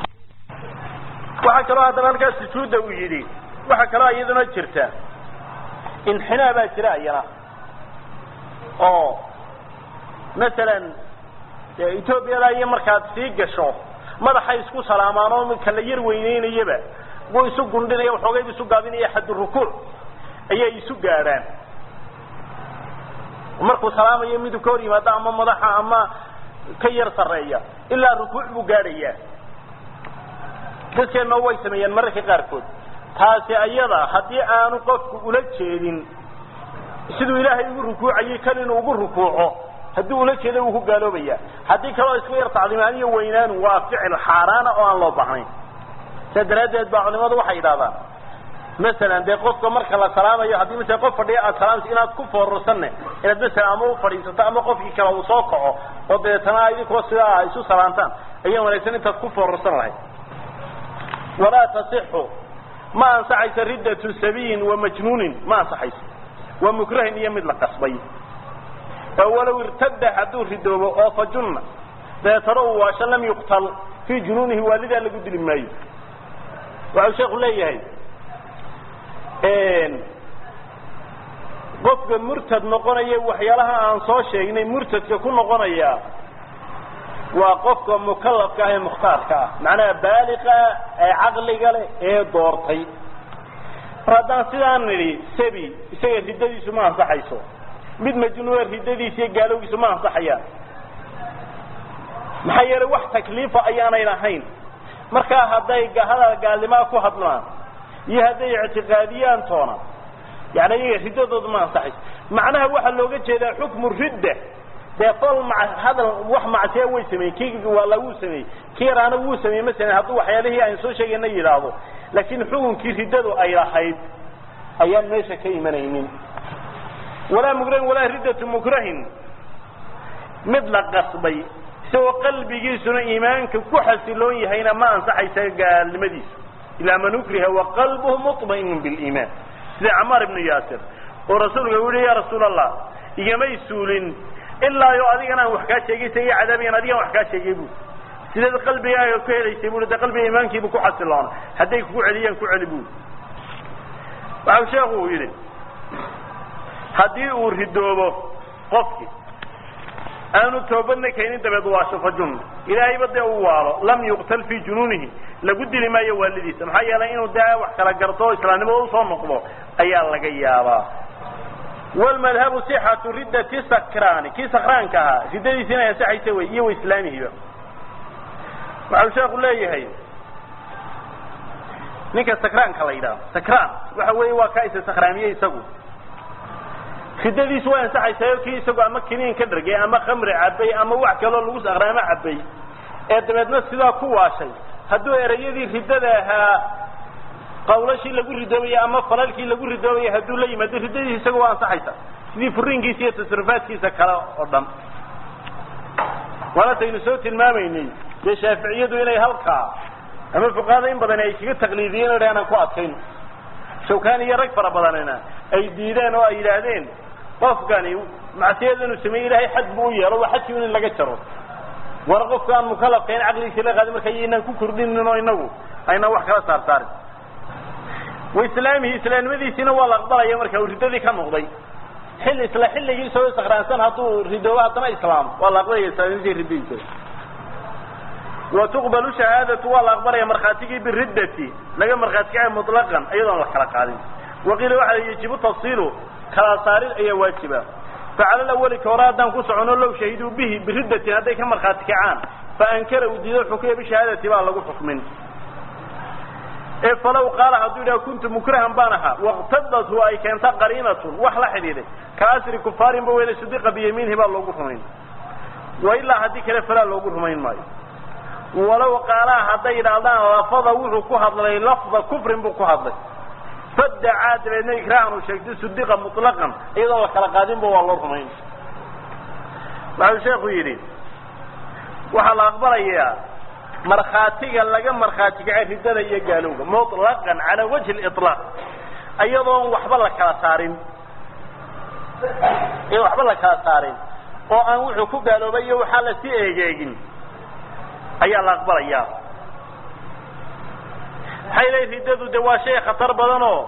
A: waxaa kaloo haddaba halkaas sujuudda uu yidhi waxaa kaloo iyaduna jirta inxinaa baa jira iyana oo masalan etoobiyada iyo markaad sii gasho madaxay isku salaamaan oo kala yar weyneynayaba wuu isu gundhinaya waxoogaybu isu gaabinaya xaddu rukuuc ayay isu gaadhaan markuu salaamayo miduu ka hor yimaado ama madaxa ama ka yar sarreeya ilaa rukuuc buu gaadhayaa dadkeenna way sameeyaan mararka qaarkood taasi ayada haddii aanu qofku ula jeedin siduu ilaahay ugu rukuucayay kan inuu ugu rukuuco haddii ula jeeda wuu ku gaaloobaya haddii kaleo iska yar tacdiimaaniyo weynaanu waa ficil xaaraana oo aan loo baahnayn saa daraaddeed baa culimadu waxay yidhahdaan masalan dee qofka marka la salaamayo haddii masala qof fadhiya aad salaamayso inaad ku foorarsanne inaad masalan ama u fadhiisato ama qofkii kale uu soo kaco oo dabeetana idinkoo sidaa isu salaantaan ayaa wanaagsan intaad ku foorarsan lahayd walaa tasixu ma ansaxayso riddatu sabiyin wa majnuunin ma ansaxayso waa mukrahin iyo mid la qasbay oo walow irtada hadduu ridoobo oo fajunna dabeetana uu waasho lam yuqtal fii junuunihi waalidaa lagu dili maayo waxau sheeku leeyahay qofka murtad noqonaya waxyaalaha aan soo sheegnay murtadka ku noqonaya waa qofka mukalafka ah ee mukhtaarka ah macnaha baaliqa ee caqliga leh ee doortay mar haddaan sidaan nidhi sabi isaga riddadiisu ma ansaxayso mid majnuuna riddadiisa iyo gaalowgiisu ma ansaxayaan maxaa yeelay wax takliifa ayaanay lahayn markaa hadday hadal gaalnimaa ku hadlaan iyo hadday ictiqaadiyaan toona yani iyaga riddadooda ma ansaxayso macnaha waxaa looga jeedaa xukmu ridda dee fol ma hadal wax macsiya way sameeyey kii waala wuu sameeyey kii yaraana wuu sameeyey masalan hadduu waxyaalihii aynu soo sheegayna yidhaahdo laakiin xukunkii riddadu ay lahayd ayaan meesha ka imanaynin walaa mukrahin walaa riddatu mukrahin mid la qasbay isagoo qalbigiisuna iimaanka ku xasiloon yahayna ma ansaxaysa gaalnimadiisa ilaa man ukriha waqalbuhu muطma'inun biliimaan sida camaar ibnu yaasir oo rasuulka u yihi ya rasuul allah igamay suulin ilaa yo adigana aan wax kaa sheegaysa iyo cadaabigan adigan wax kaa sheegay bu sideed qalbigaaga ku helaysay bu de qalbiga iimaankiibu ku xasiloona hadday kugu celiyaan ku celi bu waxau sheekhu uu yidhi haddii uu ridoobo qofki aanu toobadna keenin dabeed waasho fajun ilaahayba dee uu waalo lam yuqtal fii junuunihi lagu dili maayo waalidiisa maxaa yeelay inuu dee wax kala garto o islaamnimada usoo noqdo ayaa laga yaabaa wlmadhabu sixatu riddati sakraani kii sakraanka ahaa riddadiisi inay ansaxaysa wey iyo islaamihiiba waxau sheeku leeyahay ninka sakraanka la yidhaaho sakraan waxa weeye waa kaa isa sakraamiye isagu riddadiisu way ansaxaysayo kii isagu ama kiniin ka dhargay ama khamri cabay ama wax kaloo lagu sakraamo cabay ee dabeedna sidaa ku waashay hadduu erayadii riddada ahaa qawlashii lagu ridoobaya ama falalkii lagu ridoobaya hadduu la yimaado riddadiisa isaga waa ansaxaysa sidii furiinkiisa iyo tasrufaadkiisa kale oo dhan waanataynu soo tilmaamaynay dee shaaficiyadu inay halkaa ama fuqahada in badan ay kaga taqliidiyeen o aanan ku adkayn shawkani iyo rag fara badanina ay diideen oo ay yidhaahdeen qofkani macsiyada inuu sameeye ilahay xad buu u yeelo waa xadkii in laga jaro war qofka aan mukalafka in caqligiisa la qaadin marka inaan ku kordhinin oo inagu aynaan wax kala saar saarin waislaamihi islaamnimadiisiina waa la aqbalaya marka uu riddadii ka noqday xil isla xilligii isagoo sakraansan hadduu ridoobo haddana islaam waa la aqbalaya islaamnimadii riddadiisa wa tuqbalu shahaadatu waa la aqbalaya markhaatigii biriddati laga markhaati kacay mutlaqan iyadoon la kala qaadin waqiila waxa yajibu tafsiilu kala saarid ayaa waajiba facala lawali ka hore haddaan ku socono low shahiduu bihi biriddatin hadday ka markhaati kacaan fa ankara uu diido xukuya bishahaadati baa lagu xukmin ee falow qaala hadduu yidhaha kuntu mukrahan baan ahaa waqtadathu ay keenta qariinatun wax la xidhiiday ka asri kufaarin ba weyne sidiqa biyamiinhi baa loogu rumayn wa ilaa haddii kale falaa loogu rumayn maayo walow qaalaha hadday yidhaahdaan lafada wuxuu ku hadlay lafda kufrin buu ku hadlay fadacaa dabeedna ikraahan uu sheegtay sidiqa mutlaqan iyadoo la kala qaadinba waa loo rumayn waxau sheekhu yidhi waxaa la aqbalayaa markhaatiga laga markhaati kacay riddada iyo gaalowga mutlaqan calaa wajhi liطlaaq iyadoon waxba la kala saarin iyadoon waxba la kala saarin oo aan wuxuu ku gaaloobay iyo waxaa la sii eegeegin ayaa la aqbalayaa maxay leey riddadu de waa shay khatar badan oo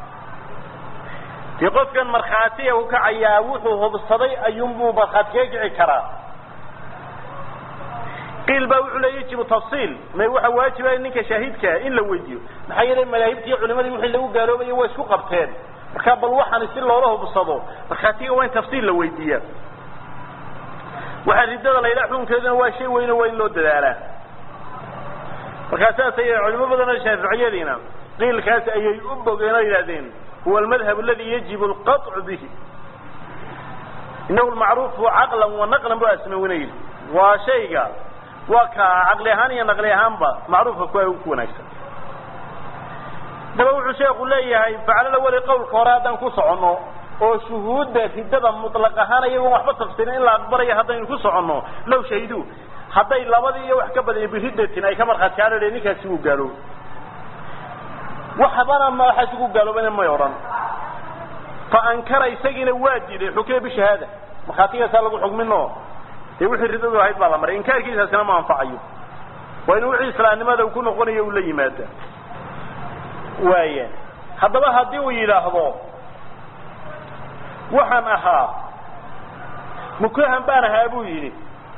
A: dee qofkan markhaatiga u kacayaa wuxuu hubsaday ayuunbuu markhaati kaga kici karaa qiil baa wuxuu leey yajibu tafsiil may waxa waajiba ninka shaahidkaa in la weydiiyo maxaa yeelay madaahibtii culimadii wixii lagu gaaloobayo way isku qabteen marka bal waxaan si loola hubsado markhaatiga waa in tafsiil la weydiiyaa waxaa riddada la yidhaha xukunkeeduna waa shay weyno waa in loo dadaalaa markaa saas ay culimo badan oo shaaficiyadiina qiilkaas ayay u bogeen oo yidhahdeen huwa almadhab aladi yajibu alqaطcu bihi inahu lmacruufu caqlan wa naqlan bu asmawina yidhi waa shayga waa ka caqli ahaan iyo naqli ahaanba macruufka ku ku wanaagsan daba wuxuu sheeku leeyahay faclala weli qawlka hore haddaan ku soconno oo shuhuudda riddada mutlaq ahaan iyagoon waxba tafsirin in la aqbalayo haddaynu ku soconno low shahidu hadday labadii iyo wax ka badanya biriddatin ay ka markhaati kaadhadheen ninkaasi wuu gaaloobay waxbana madaxaasi ku gaaloobana may odhan fa ankara isagiina waa diiday xukima bishahaada markhaatigaasaa lagu xugmino dee wixii riddadu ahayd baa la maray inkaarkiisaasina ma anfacayo waa inu wixii islaamnimada uu ku noqonayo uu la yimaada waaya haddaba haddii uu yidhaahdo waxaan ahaa mukahan baan ahaa buu yidhi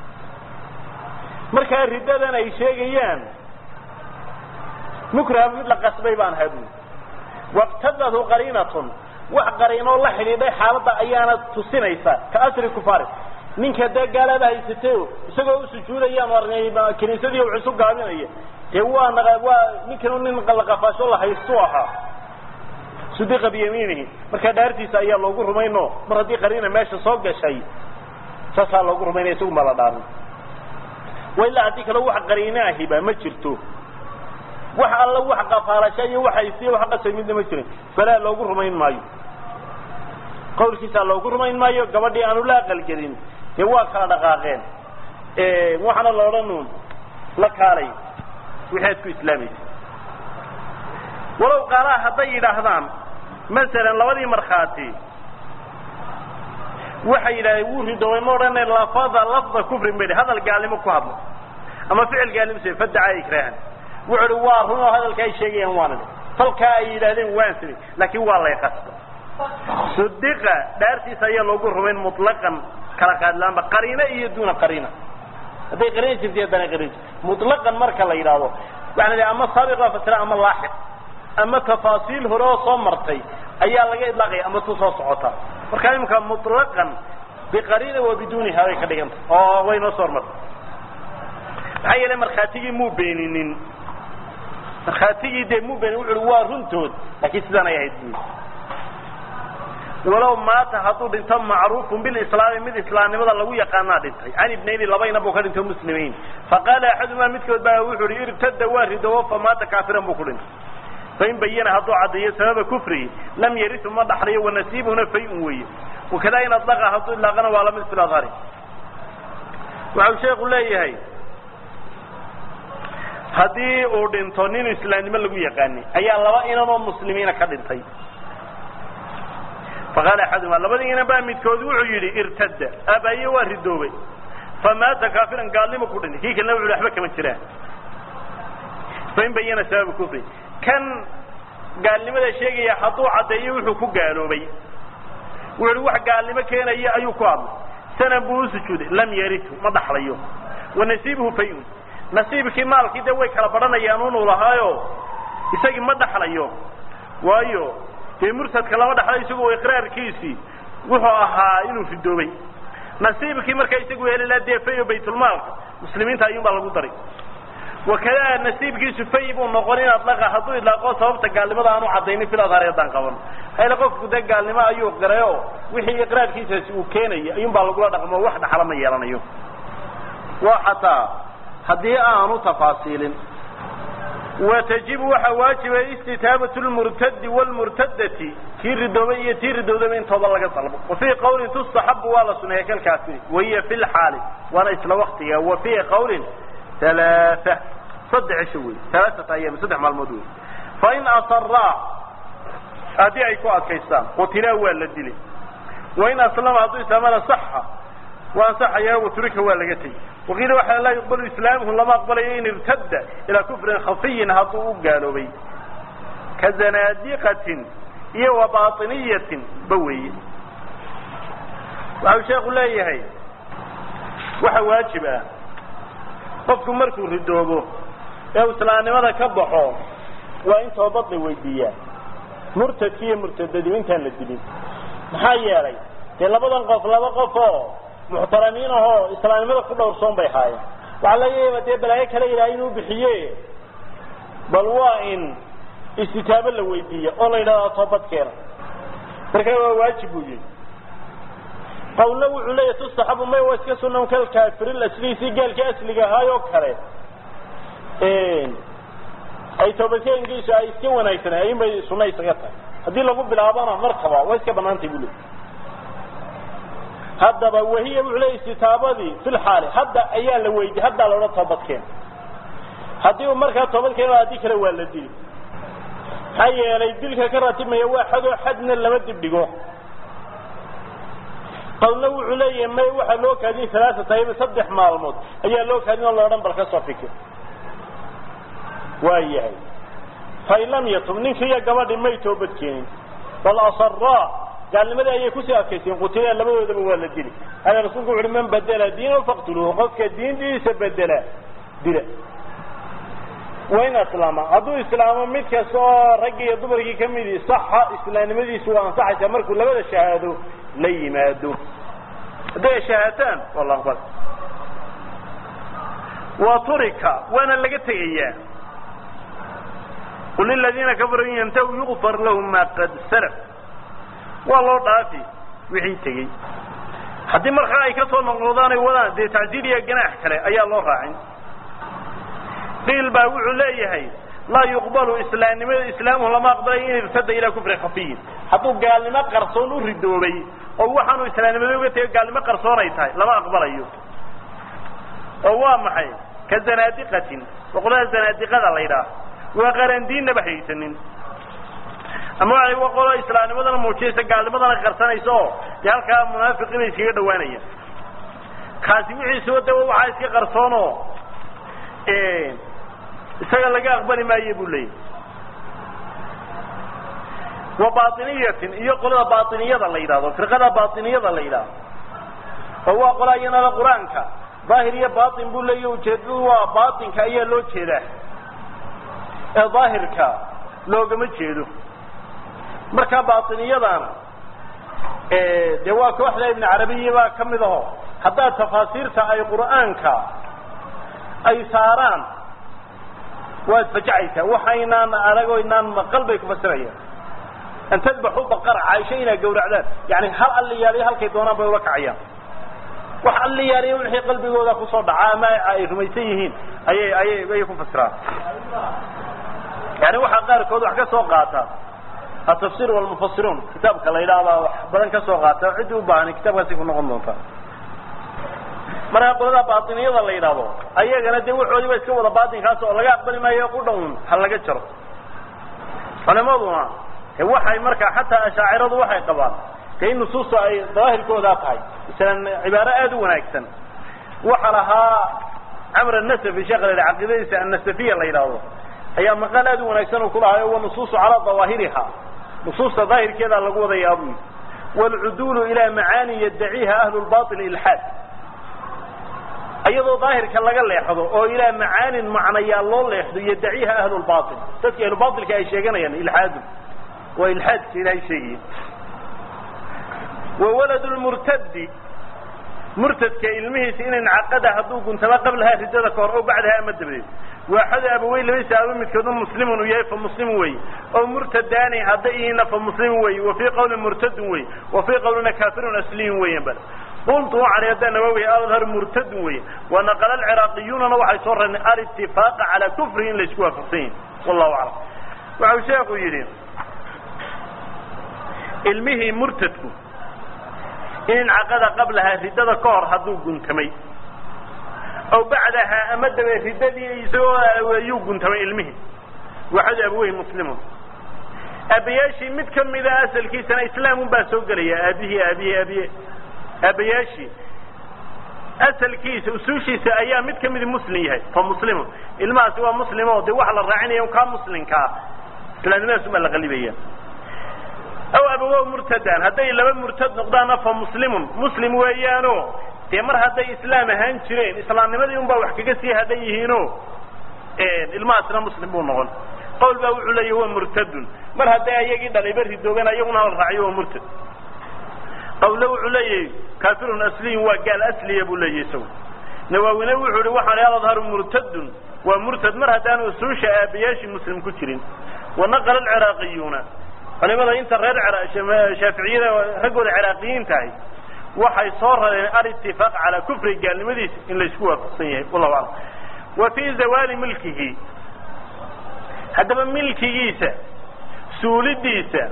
A: markaa riddadan ay sheegayaan mukraha mid la qasbay baan ahaa buu yidhi waqtadatu qariinatun wax qariinoo la xidhiidhay xaaladda ayaana tusinaysa ka asri kufaari ninka dee gaalada haysatay isagoo u sujuudayaan arnay kiniisadii u cusub gaabinaya dee waa naqa waa ninkanu nin laqafaasho la haystu ahaa sudiqa biyamiinihi markaa dhaartiisa ayaa loogu rumayno mar haddii qariina meesha soo gashay saasaa loogu rumaynaya isagu ma la dhaarin wa ilaa haddii kale wax qariine ahiba ma jirto wax alla wax qafaalasha iyo wax haysiya wax qasay midna ma jirin falaa loogu rumayn maayo qawlkiisaa loogu rumayn maayo gabadhii aanu la aqalgelin dee waa kala dhaqaaqeen waxaana la odhanu la kaalay wixii aad ku islaamaysa walow qaalaha hadday yidhaahdaan masalan labadii markhaati waxay yidhahdeen wuu ridoobay ma odhane lafada lafda kufrin bay hadal gaalnimo ku hadlo ama ficil gaalnimo se fadacaa ikraahan wuxu uhi waa run oo hadalka ay sheegayaan waana dhe falkaa ay yidhahdeen waan samay laakiin waa lay qasba sudiqa dhaartiisa ayaa loogu rumayn mutlaqan kala qaadlaanba qariino iyo duuna qariina hadday qariina jirta haddana qariina jirta mutlaqan marka la yidhaahdo waxaa la ama saabiq baa fasira ama laaxiq ama tafaasiil hore oo soo martay ayaa laga idlaaqaya ama tu soo socota marka imika mutlaqan biqariina wa biduuniha bay ka dhiganta oo way noo soo hormartay maxaa yeelay markhaatigii muu beeninin markhaatigii dee muu beenin wuxu uhi waa runtood laakiin sidaan ay ahayd bui walow maata hadduu dhinto macruufun bilislaami mid islaamnimada lagu yaqaanaa dhintay can ibnayni labayna buu ka dhinto muslimiin faqaala axadumaa midkood baa wuxuu hi irtada waa ridowo famaata kaafiran buu ku dhintay fain bayana hadduu caddeeyo sababa kufrihi lam yarisu ma dhaxlayo wanasiibuhuna fay-un weeye wakada in adlaqa hadduu idlaaqana waa lamid fil adhari waxau sheeku leeyahay haddii uu dhinto nin islaamnimo lagu yaqaani ayaa laba inan oo muslimiina ka dhintay faqaala axaduma labadii inan baa midkood wuxuu yidhi irtada aabaaye waa ridoobay famaata kaafiran gaalnimo ku dhintay kii kalena wuxu hi waxba kama jiraan fain bayana sababa kufri kan gaalnimada sheegaya hadduu caddeeyo wuxuu ku gaaloobay wuxu uhi wax gaalnimo keenaya ayuu ku hadlay sanan buu u sujuuday lam yaritu ma dhaxlayo wanasiibuhu fay-un nasiibkii maalkii dee way kala badhanayaan unuu lahaayo isagii ma dhaxlayo waayo dee murtadka lama dhaxlayo isagu iqraarkiisii wuxuu ahaa inuu ridoobay nasiibkii markaa isagu heli laha dee fayo baytulmaalka muslimiinta ayuun baa lagu daray wakada nasiibkiisu fay buu noqon in adlaqa hadduu idlaaqo sababta gaalnimada aanu caddaynin fil adhaari haddaan qaban hayla qofku dee gaalnimo ayuu qirayo wixii iqraarkiisaasi uu keenaya ayuun baa lagula dhaqmo wax dhaxla ma yeelanayo waa xataa haddii aanu tafaasiilin watajibu waxaa waajiba istitaabatu lmurtadi wlmurtadati kii ridoobay iyo tii ridoodaba in tooba laga dalbo wa fii qawlin tustaxabu waa la suneeya kalkaasi wahiya fi lxaali waana isla waktiga wa fii qawlin alaaa saddex isho wey alaaata ayaam saddex maalmood wey fain asaraa haddii ay ku adkaystaan qutilaa waa la dilay wain aslama hadduu islaamana saxa waa ansaxaya waturika waa laga tegi waqiila waxaa laa yuqbalu islaamuhu lama aqbalayo in irtada ilaa kufrin khafiyin hadduu u gaaloobay ka zanaadiqatin iyo wa bainiyatin ba weeye waxau sheeku leeyahay waxa waajib ah qofku markuu ridoobo ee uu islaamnimada ka baxo waa in toobad la weydiiyaa murtadkii iyo murtadadii intaan la dilin maxaa yeelay dee labadan qof laba qof oo muxtaramiin ahoo islaamnimada ku dhowrsoon bay haayeen waxaa laga yaaba dee balaayo kale ilaahay inuu bixiye bal waa in istitaabo la weydiiya oo la yidhahdaa toobad keena marka waa waajib buu yihi qawlna wuxuu leeyahy tustaxabu may waa iska sunan kalkaafiril aslihi si gaalkii asliga ahaayoo kale ay toobadkeenkiisu ay iska wanaagsanay ayun bay sunna isaga tahay haddii lagu bilaabona markaba waa iska banaantay buu leey haddaba wahiya wuxuu leeyahy istitaabadii fi lxaali hadda ayaa la weydiye haddaa la odhan toobadkeen haddii uu markaa toobad keeno haddii kale waa la dili maxaa yeelay dilka ka ratibmaya waa xadoo xadna lama dibdhigo qawlna wuxuu leeyahay may waxaa loo kaadin alaaata ayaba saddex maalmood ayaa loo kaadin oo laodhan bal ka soo fikir waa yahay fain lam yatub ninki iyo gabadhi may toobad keenin bal asaraa gaalnimadii ayay kusii adkaysteen qutilaan labadoodaba waa la dili hada rasuulku wuxu uhi man badela diinahu faqtuluuhu qofka diintiisa bedela dila wain aslaama hadduu islaamo mid kasta oo raggii iyo dumarkii ka midi saxa islaamnimadiisu waa ansaxaysaa markuu labada shahaado la yimaado hadday ay shahaataan waa la aqbal wa turika waana laga tegayaa qul liladiina kafaruu in yantahu yugfar lahum ma qad salaf waa loo dhaafi wixii tegey haddii markaa ay ka soo noqnoqdaan ay wadaan dee tacdiil iyo ganaax kale ayaa loo raacin qiil baa wuxuu leeyahay laa yuqbalu islaamnimada islaamuhu lama aqbalay in irtada ilaa kufri khafiyin hadduu gaalnimo qarsoon u ridoobay oo waxaanu islaamnimada uga tegay gaalnimo qarsoon ay tahay lama aqbalayo oo waa maxay ka zanaadiqatin boqolada zanaadiqada la ydhaah waa qarandiinnaba haysanin ama waxay wa qolo islaamnimadana muujinaysa gaalnimadana qarsanaysa oo dee halkaa munaafiqii bay iskaga dhawaanaya kaasi wixiisuba de waxaa iska qarsoon oo isaga laga aqbali maayo buu leeyahy wa bainiyatin iyo qolada bainiyada la yidhahdo firqada bainiyada la yidhahdo oo waa qola iyanada qur-aanka daahir iyo bain buu leeya ujeedadu waa bainka ayaa loo jeedaa ee daahirka loogama jeedo marka bainiyadana dee waa kooxda ibn carabiya baa ka mid aho haddaad tafaasiirta ay qur'aanka ay saaraan waad fajacaysaa waxaynaan aragoo inaan maqal bay ku fasirayaan an tadbaxu baqara caaisho inaad gawracdaan yani hal alliyaaliyo halkay doonaan bay ula kacayaan wax alliyaaliyo wixii qalbigooda kusoo dhacaa ama ay rumaysan yihiin ayay ayay ayay ku fasiraan yani waxaa qaarkood wax ka soo qaata atafsir walmufasiruun kitaabka la yidhaahdaa wax badan ka soo qaata ciddii u baahan kitaabkaasi ku noqon doontaa markaa qolada baatiniyada la yidhaahdo ayagana dee waxoodii ba iska wada baatinkaas oo laga aqbali maayo ku dhown ha laga jaro culimaduna waxay markaa xataa ashaaciradu waxay qabaan de in nusuusta ay daahirkoodaa tahay masalan cibaaro aada u wanaagsan waxa lahaa camr anasafi sheekh la yidhaha caqiidadiisa annasafiya la yidhaahdo ayaa maqaal aada u wanaagsan uu kulahayo wa nusuusu calaa dawaahiriha nusuusta daahirkeedaa lagu wadayaa buu yidhi waalcuduulu ilaa macaani yaddaciiha ahlu lbail ilxaad iyadoo daahirka laga leexdo oo ilaa macaanin macnayaa loo leexdo yadaciiha ahlu lbail dadki ahlubailka ay sheeganayaan ilxaadu waa ilxaadka ilahay sheegaya wa walad lmurtadi murtadka ilmihiisa in incaqada hadduu guntama qablahaa ridada kahor oo bacdaha ama dabadeed waaxada abaweyn labadiisa aaba midkoodna muslimun uu yahay fa muslimun wey oo murtadaani hadda ihiina fa muslimun wey wa fii qawlin murtadun wey wa fii qawlina kaafirun asliyun weyan bal qultu waxaan hadda nawawi adhar murtadun wey wa naqala alciraaqiyuunana waxay soo rareen alitifaqa calaa kufrihi in laysku waafaqsan yahi wallahu aclam waxau sheekhu yidhi ilmihii murtadku in incaqada qablahaa riddada ka hor hadduu guntamay aw bacdahaa ama dabe riddadii isagoo aweeyuu guntamay ilmihii waxadu abaweyhi muslimun aabayaashii mid kamida asalkiisana islaamun baa soo gelaya aabihii aabihi aabiye aabayaashii asalkiisa usuushiisa ayaa mid kamidi muslim yahay fa muslimun ilmahaasi waa muslimo dee waxa la raacinaya kaa muslimkaa islaamnimadaas ubaa la qalibaya aw abawow murtadan hadday laba murtad noqdaanna fa muslimun muslim weeyaano dee mar hadday islaam ahaan jireen islaamnimadii un baa wax kaga sii hadhan yihiino ilmahaasna muslim buu noqon qawl baa wuxuu leeyahy waa murtadun mar hadday ayagii dhalayba ridoogan ayaguna la raaciyo waa murtad qawle wuxuu leeyahay kafirun asliyun waa gaal asliya buu leeyahy isagu nawaawine wuxuu ihi waxaan adharu murtadun waa murtad mar haddaan usuusha aabayaashii muslim ku jirin wanaqala alciraaqiyuuna culimada inta reer shaaficiyada raggooda ciraaqiyiin tahay waxay soo rareen alitifaaq calaa kufri gaalnimadiisa in laysku waafaqsan yahay wallahu aclam wa fii zawaali milkihi haddaba milkigiisa suulidiisa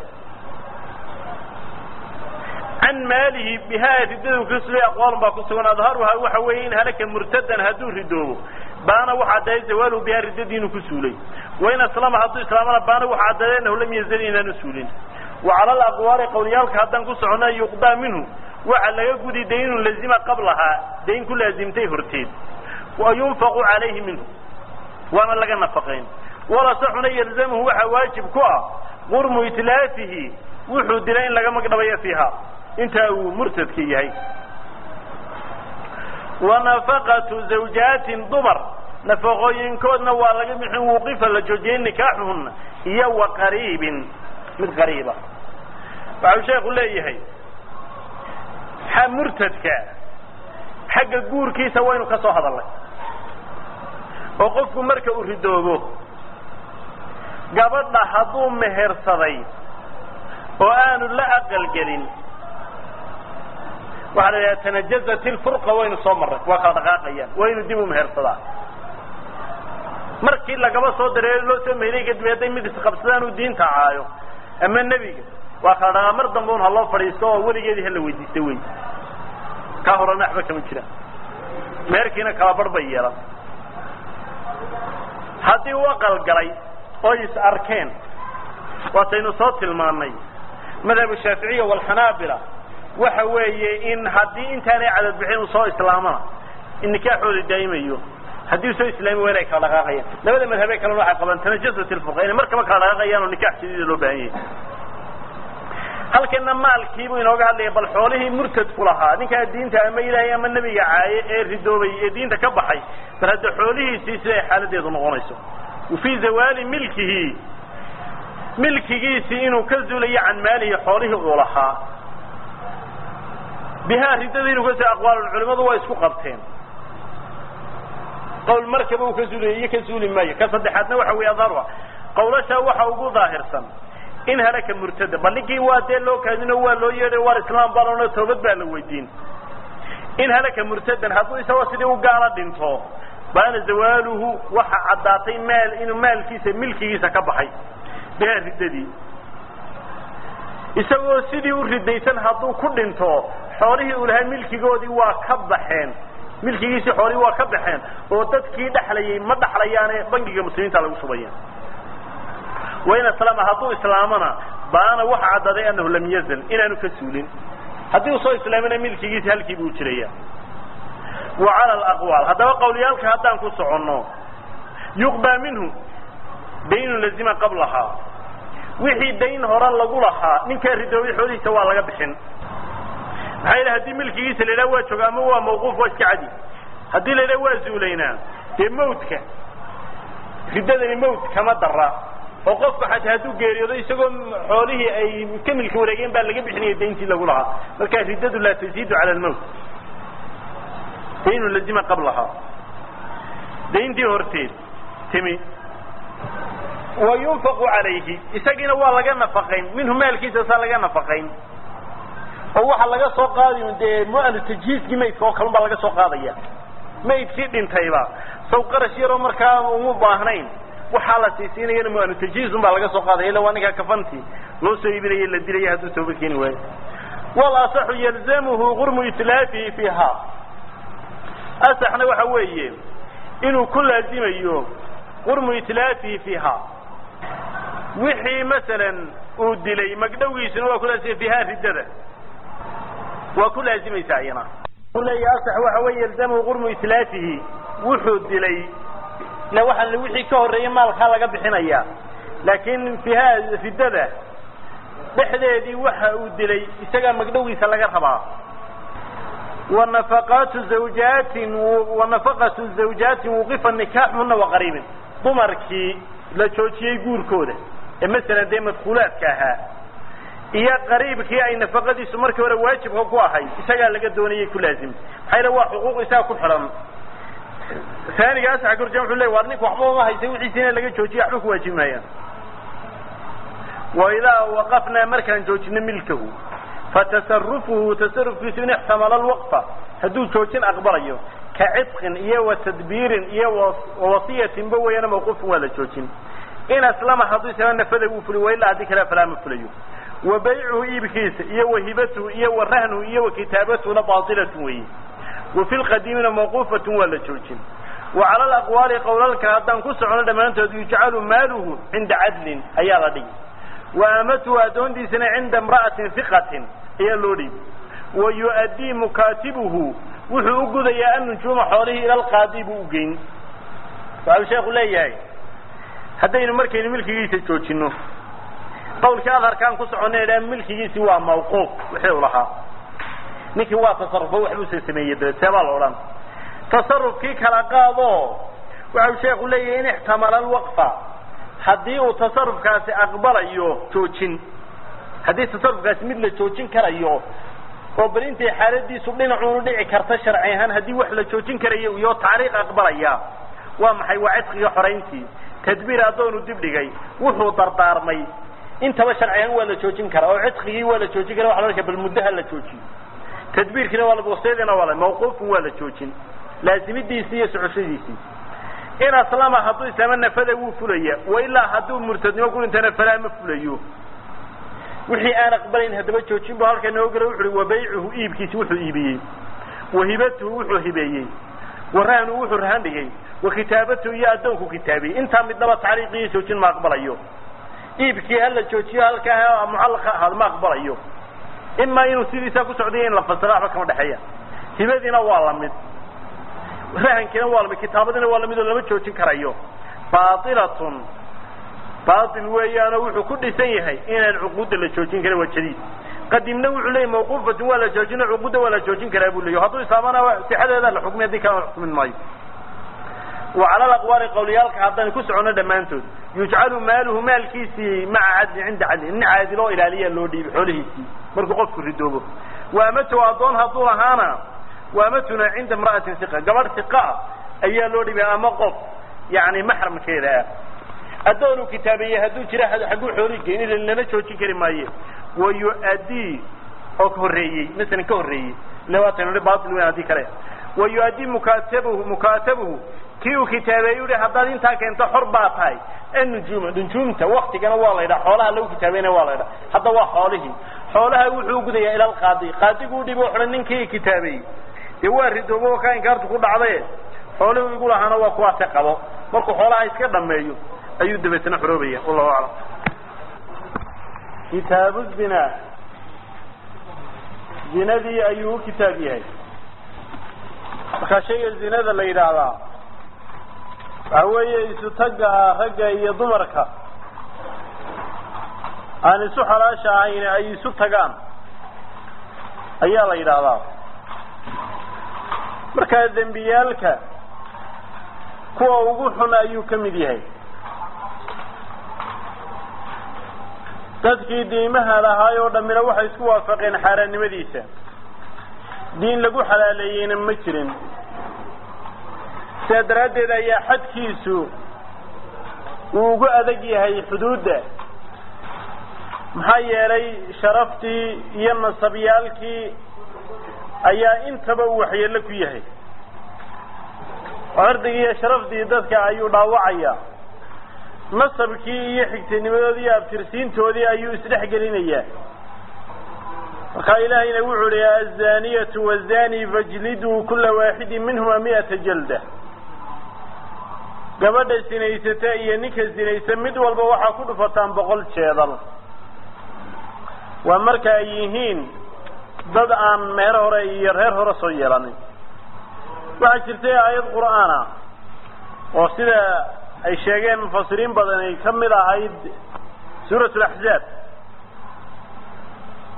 A: can maalihi bihaa ridadu ka sulay aqwaalun baa ku sugan adharuhaa waxa weeye in halaka murtadan hadduu ridoobo baana waxa caddeeyay zawaaluhu bihaa riddadii inuu ku suulay wain aslama hadduu islaamana baana waxa caddeeyay annahu lam yazal inaanu suulin wa cala alaqwaali qawliyaalka haddaan ku socona yuqdaa minhu waxa laga gudi daynun lazima qablahaa dayn ku laazimtay horteed wa yunfaqu calayhi minhu waana laga nafaqayn walasaxuna yalzamhu waxaa waajib ku ah qurmu itlaafihi wuxuu dilay in laga magdhabayo fiiha intaa uu murtadka yahay wa nafaqatu zawjaatin dumar nafaqooyinkoodna waa laga bixin wuqifa la joojiyay nikaaxuhuna iyo wa qariibin mid qariiba waxau sheekhu leeyahay xa murtadka xagga guurkiisa waynu ka soo hadalnay oo qofku marka uu ridoobo gabadha hadduu mehersaday oo aanu la aqalgelin waxaa la yidhaha tanajazat ilfurqa waynu soo marray waa kala dhaqaaqayaan waa inu dib u mehersadaa markii lagaba soo dareero loo soo mehelay kadib hadday mid isqabsadaan uu diinta caayo ama nebiga waa kala dhaqaa mar dambe un ha loo fadhiisto oo weligeedii hala weydiista wey kaa horena waxba kama jiraan meherkiina kala bar bay yeelan haddii u aqalgalay oy is arkeen waataynu soo tilmaannay madhab shaaficiya walxanaabila waxa weeye in haddii intaanay cadad bixin uu soo islaamana in nikaaxooda daa'imayo haddii soo islaami waa inay kala dhaqaaqayaan labada madhabee kalena waxay qabaan tanajasat ilfurqa inay markaba kala dhaqaaqayaan oo nikaax jadiida loo baahan yahay halkana maalkiibuu inooga hadlaya bal xoolihii murtadku lahaa ninkaa diinta ama ilaahay ama nebiga caaye ee ridoobay ee diinta ka baxay bal hadda xoolihiisii siday xaaladeedu noqonayso wafii zawaali milkihi milkigiisii inuu ka zuulayo can maalihi xoolihii uu lahaa bihaa riddada inuu ka zuulayo aqwaalun culimadu waa isku qabteen qowl markaba uu ka zuulayo iyo ka zuuli maayo ka saddexaadna waxa weeye adharuha qawlashaa waxa ugu daahirsan in halaka murtada bal ninkii waa dee loo kaadino waa loo yeedhay war islaam baa loona toobad baa la weydiin in halaka murtadan hadduu isagoo sidii u gaala dhinto baana zawaaluhu waxa caddaatay maal inuu maalkiisa milkigiisa ka baxay bihaa riddadii isagoo sidii u ridaysan hadduu ku dhinto xoolihii uu lahaa milkigoodii waa ka baxeen milkigiisii xoolihii waa ka baxeen oo dadkii dhexlayay ma dhexlayaane bangiga muslimiinta lagu shubaya wain aslama hadduu islaamana baana waxa caddaaday annahu lam yazal inaanu ka suulin haddii uu soo islaamina milkigiisi halkii buu jiraya wa cala alaqwaal haddaba qawliyaalka haddaan ku soconno yuqbaa minhu daynun lazima qablahaa wixii dayn hore lagu lahaa ninkaa ridoobay xoolihiisa waa laga bixin maxaa yidhi haddii milkigiisa la yidhaha waa jooga ama waa mawquuf waa iska cadi haddii la yidhaha waa zuulaynaa dee mawtka riddadani mawt kama dara oo qofku xataa hadduu geeriyoodo isagoo xoolihii ay ka milki wareegeen baa laga bixinaya dayntii lagu lahaa marka riddadu laa taziidu cala almawt daynu lazima qablahaa dayntii horteed timi wa yunfaqu calayhi isagiina waa laga nafaqayn minhu maalkiisa saa laga nafaqayn oo waxaa laga soo qaadi dee mu'anu tajhiiskii maydka oo kalun baa laga soo qaadaya maydkii dhintayba saw qarash yaroo markaa uma baahnayn waxaa la siisiinayana mu'anu tajhiizun baa laga soo qaadaya illa waa ninkaa kafantii loo soo iibinaya la dilaya hadduu tooba keeni waayo wal asaxu yalzamuhu gurmu itlaafihi fiiha asaxna waxa weeye inuu ku laazimayo qurmu itlaafihi fiiha wixii masalan uu dilay magdhowgiisuna waa ku laazimay fiiha riddada waa ku laazimaysa ayana leeya asax waxa weeye yalzamuhu qurmu itlaafihi wuxuu dilay ila waxaa wixii ka horreeyay maalkaa laga bixinaya laakiin fiiha riddada dhexdeedii waxa uu dilay isagaa magdhowgiisa laga rabaa wanafaqaatu zawjaatin wanafaqatu zawjaatin wuqifa nikaaxhuna waqariibin dumarkii la joojiyey guurkooda ee masalan dee madkuulaadka ahaa iyo qariibkii ay nafaqadiisu markii hore waajibka ku ahay isagaa laga doonayay ku laazimta maxaa yale waa xuquuq isaga ku xidhan aaniga asaxa korjeen wuxuu ley war ninka waxba uma haysa wixiisina laga joojiya waxba ku waajibi maayaan wa idaa waqafnaa markaan joojino milkahu fatasarufuhu tasarufkiisu in ixtamala alwaqfa hadduu joojin aqbalayo ka cidqin iyo wa tadbiirin iyo wawasiyatinba weeyana mawquufin waa la joojin in aslama hadduu isla nafada uu fuliy wa ilaa haddii kale falaa ma fulayo wa baycuhu iibkiisa iyo wa hibatuhu iyo wa rahnuhu iyo wa kitaabatuna baatilatun weeye wa fi lqadiimina mawquufatun waa la joojin wa cala alaqwaali qowlalka haddaan ku socono dhammaantood yujcalu maaluhu cinda cadlin ayaa la dhigi wa amatuhu addoontiisana cinda imra'atin hiqatin ayaa loo dhiibi wa yu'addii mukaatibuhu wuxuu u gudayaa annujuuma xoolihii ila alqaadi buu u geyn waxau sheekhu leeyahay haddaynu markaynu milkigiisa joojino qawlkii adharkaan ku soconna idhaa milkigiisii waa mawquuf wixii u lahaa ninkii waa tasarufo waxbuusa sameeyey dabeed seebaa la odhan tasarufkii kala qaado waxau sheekhu leeyahay in ixtamala alwaqfa haddii uu tasarufkaasi aqbalayo joojin haddii tasarufkaasi mid la joojin karayo oo bal intay xaaladiisu dhinacuunu dhici karta sharci ahaan haddii wax la joojin karayo iyo taariikh aqbalaya waa maxay waa cidqiga xorayntii tadbiir addoonu dib dhigay wuxuu dardaarmay intaba sharci ahaan waa la joojin karaa oo cidqigii waa la joojin kara waa la bal muddaha la joojiyo tadbiirkiina waa wasiydina waa mawquufun waa la joojin laazimidiisii iyo socoshadiisii in aslama hadduu islaama nafada wuu fulaya wa ilaa hadduu murtadnimo ku dhintana falaa ma fulayo wixii aan aqbalayn haddaba joojin bu halka noo gala wuxu uhi wa baycuhu iibkiisi wuxuu iibiyey wa hibatuhu wuxuu hibeeyey wa rahnuhu wuxuu rahan dhigay wa kitaabatuhu iyo addoonku kitaabiyey intaa midnaba tacriiqiyo joojin ma aqbalayo iibkii hala joojiyo halkaa mucallaqa ahaad ma aqbalayo imaa inuu sidiisaa ku socday in la fasira waxba kama dhexeeya hibadiina waa lamid rahankiina waa lamid kitaabadiina waa lamid oo lama joojin karayo baailatun baail weeyaanoo wuxuu ku dhisan yahay inaan cuquudda la joojin karin waa jadiid qadimna wuxuu leeyay mawquufatun waa la joojina cuquudda waa la joojin karaa buu leeya hadduu islaamana sixadeeda la xukmiy haddii kalena xukmin maayo wa cala alaqwaali qawliyaalka haddaynu ku soconno dhammaantood yujcalu maaluhu maalkiisii maca cadlin cinda cadlin nin caadiloo ilaaliyaa loo dhiibi xoolihiisii markuu qofku ridoobo waamatu addoon hadduu lahaana waamatuna cinda imra'atin iqa gabadh iqa ah ayaa loo dhiibay ama qof yani maxramkeeda ah addoonuu kitaabeeyey hadduu jira xagguu xoolii geyn ila lama joojin kari maaye wa yu-addii oo horreeyey masalan ka horreeyey ila waatan i bail weyn haddii kale wa yu-addii mukaatabuhu mukaatabuhu kii uu kitaabeeyey uhi haddaad intaa keento xor baa tahay annujuuma nujuumta waktigana waa la ydhaha xoolaha lagu kitaabeynaya waa la ydhaha hadda waa xoolihii xoolaha wuxuu gudayaa ila alqaadi qaadiguu dhibo xidhan ninkii kitaabeeyey dee waa ridoobo ka inkaartu ku dhacdaye xoolihii igu lahaana waa kuwaase qabo markuu xoolaha iska dhameeyo ayuu dabeetna xoroobaya wallahu aclam kitaabu zina zinadii ayuu u kitaab yahay markaa shayga zinada la yidhaahdaa waxa weeye isu tagga ah ragga iyo dumarka aan isu xalaasha ahayn ay isu tagaan ayaa la yidhaahdaa markaa dembiyaalka kuwa ugu xun ayuu ka mid yahay dadkii diimaha lahaay oo dhammina waxay isku waafaqeen xaaraannimadiisa diin lagu xalaaleeyeyna ma jirin sidaa daraaddeed ayaa xadkiisu uu ugu adag yahay xuduudda maxaa yeelay sharaftii iyo nasabyaalkii ayaa intaba uu waxyeello ku yahay cirdigii iyo sharaftii dadka ayuu dhaawacaya nasabkii iyo xigtinimadoodii iyo abtirsiintoodii ayuu isdhex gelinayaa markaa ilaahayna wuxuu hi azaniyatu wazani fajliduu kula waaxidin minhuma mi'ata jalda gabadha sinaysata iyo ninka sinaysa mid walba waxaa ku dhufataan boqol jeedal waa marka ay yihiin dad aan meer hore iyo reer hore soo yeelanin waxaa jirtay aayad qur'aan ah oo sida ay sheegeen mufasiriin badan ay ka mid ahayd suurat laxzaab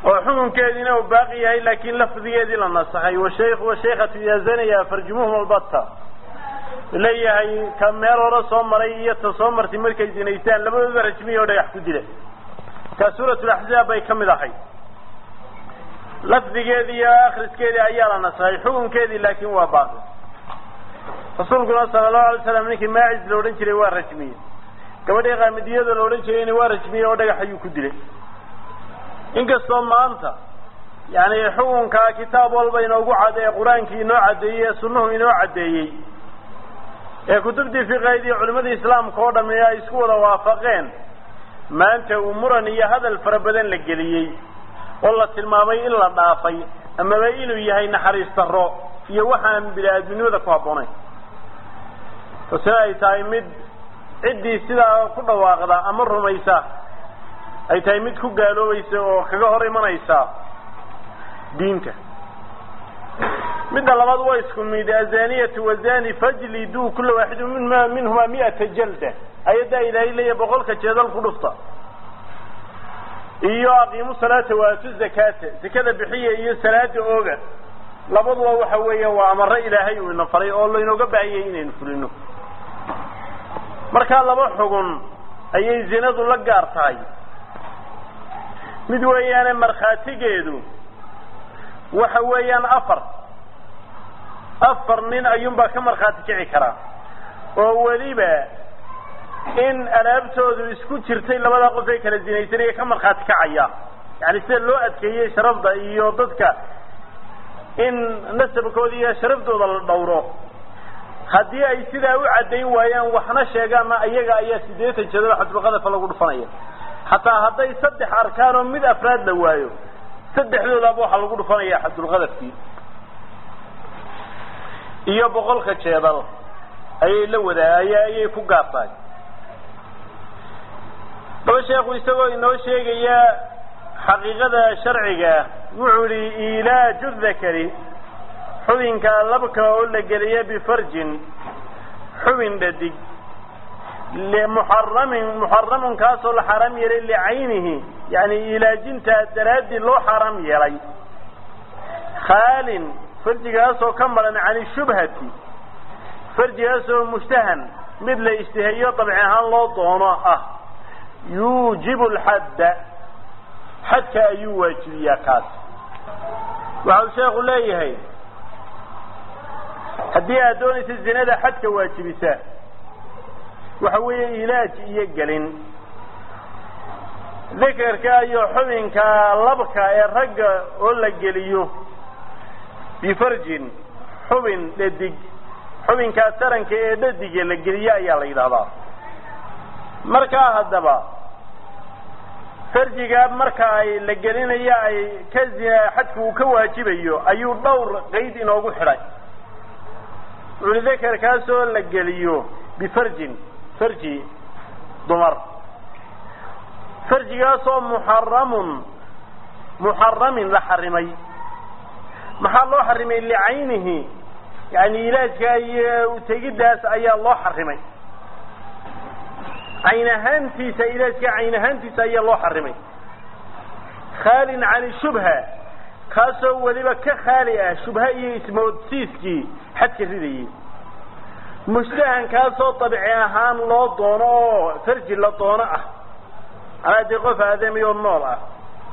A: oo xukunkeediina uu baaqi yahay laakiin lafdigeedii la nasaxay washaykhu washaykatu idaa zanaya farjumuhum albatta leeyahay ka meel hore soo maray iyo ta soo martay markay zinaystaan labadooda rajmiya oo dhagax ku dila kaa suuratulaxzaab bay ka mid ahay lafdigeedii iyo akriskeedii ayaa la nasaxay xukunkeedii laakiin waa baaqi rasuulkuna sala allahu alay slam ninkii maacis la odhan jiray waa rajmiyey gabadhii qaamidiyada la odhan jirayna waa rajmiyey oo dhagax ayuu ku dilay inkastoo maanta yani xukunkaa kitaab walba inoogu cad ee qur-aankii inoo caddeeyey ee sunnuhu inoo caddeeyey ee kutubtii fiqaydii culimadii islaamka oo dhami ay isku wada waafaqeen maanta uu muran iyo hadal fara badan la geliyey oo la tilmaamay in la dhaafay amaba inuu yahay naxariis darro iyo waxaan bini-aadminimada ku habboonayn tase ay tahay mid ciddii sidaa ku dhawaaqda ama rumaysa ay tahay mid ku gaaloobaysa oo kaga hor imanaysa diinta midda labaad waa isku mid azaniyatu wazani fajliduu kula waaxidu minma minhuma mi'ata jalda ayaddaa ilaahay leeya boqolka jeedal ku dhufta iyo aqiimu salaata waatu zakata zakada bixiya iyo salaada ooga labaduba waxa weeya waa amaro ilaahay uu ina faray oo laynooga baahiyay inaynu fulino markaa laba xugun ayay zinadu la gaar tahay mid weeyaane markhaatigeedu waxa weeyaan afar afar nin ayuunbaa ka markhaati kici karaa oo weliba in alaabtoodu isku jirtay labada qof ee kala zinaysanaya ka markhaati kacaya yani sida loo adkeeyey sharafda iyo dadka in nasabkooda iyo sharaftooda la dhowro haddii ay sidaa u caddayn waayaan waxna sheegaanna ayaga ayaa siddeetan jeedalo xadulqadafa lagu dhufanaya xataa hadday saddex arkaan oo mid afraad la waayo saddexdoodaaba waxaa lagu dhufanaya xadulqadafkii iyo boqolka jeedal ayay la wadaa aya ayay ku gaartahay daba sheekhu isagoo inoo sheegaya xaqiiqada sharciga wuxuu yihi ilaaju dakari xubinka labka oo la geliya bifarjin xubin dhadig muxaramin muxaramun kaasoo la xaaraam yeelay licaynihi yani ilaajintaa daraaddii loo xaaraam yeelay khaalin farjigaasoo ka maran can shubhati farjigaasoo mushtahan mid la ishtiheeyo dabci ahaan loo doono ah yuujibu lxadda xadka ayuu waajibiyaa kaas waxa uu sheekhu leeyahay haddii aad doonaysa zinada xadka waajibisa waxa weeye ilaaj iyo gelin dikerka iyo xubinka labka ee ragga oo la geliyo bifarjin xubin dhadig xubinkaa taranka ee dhadiga la geliyo ayaa la yidhahdaa markaa haddaba farjiga marka ay la gelinayo ay ka zina xadka uu ka waajibayo ayuu dhowr qayd inoogu xidhay wuxuli dakerkaasoo la geliyo bifarjin farji dumar farjigaasoo muxaramun muxaramin la xarimay maxaa loo xarimay licaynihi yani ilaajka iyo utegiddaas ayaa loo xarimay cayn ahaantiisa ilaajka cayn ahaantiisa ayaa loo xarimay khaalin can shubha kaasoo weliba ka khaali ah shubha iyo ismoodsiiskii xadka ridayay mushtahan kaasoo dabci ahaan loo doono oo farji la doono ah anaa dee qof aadami oo nool ah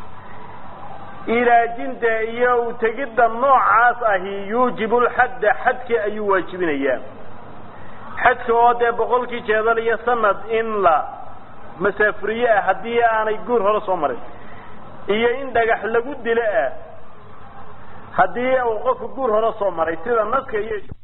A: ilaajinta iyo utegidda noocaas ahi yuujibu lxadda xadka ayuu waajibinayaa xadka oo dee boqolkii jeedal iyo sanad in la masaafuriye ah haddii aanay guur hore soo marin iyo in dhagax lagu dilo ah haddii uu qofku guur hore soo maray sida naska iyo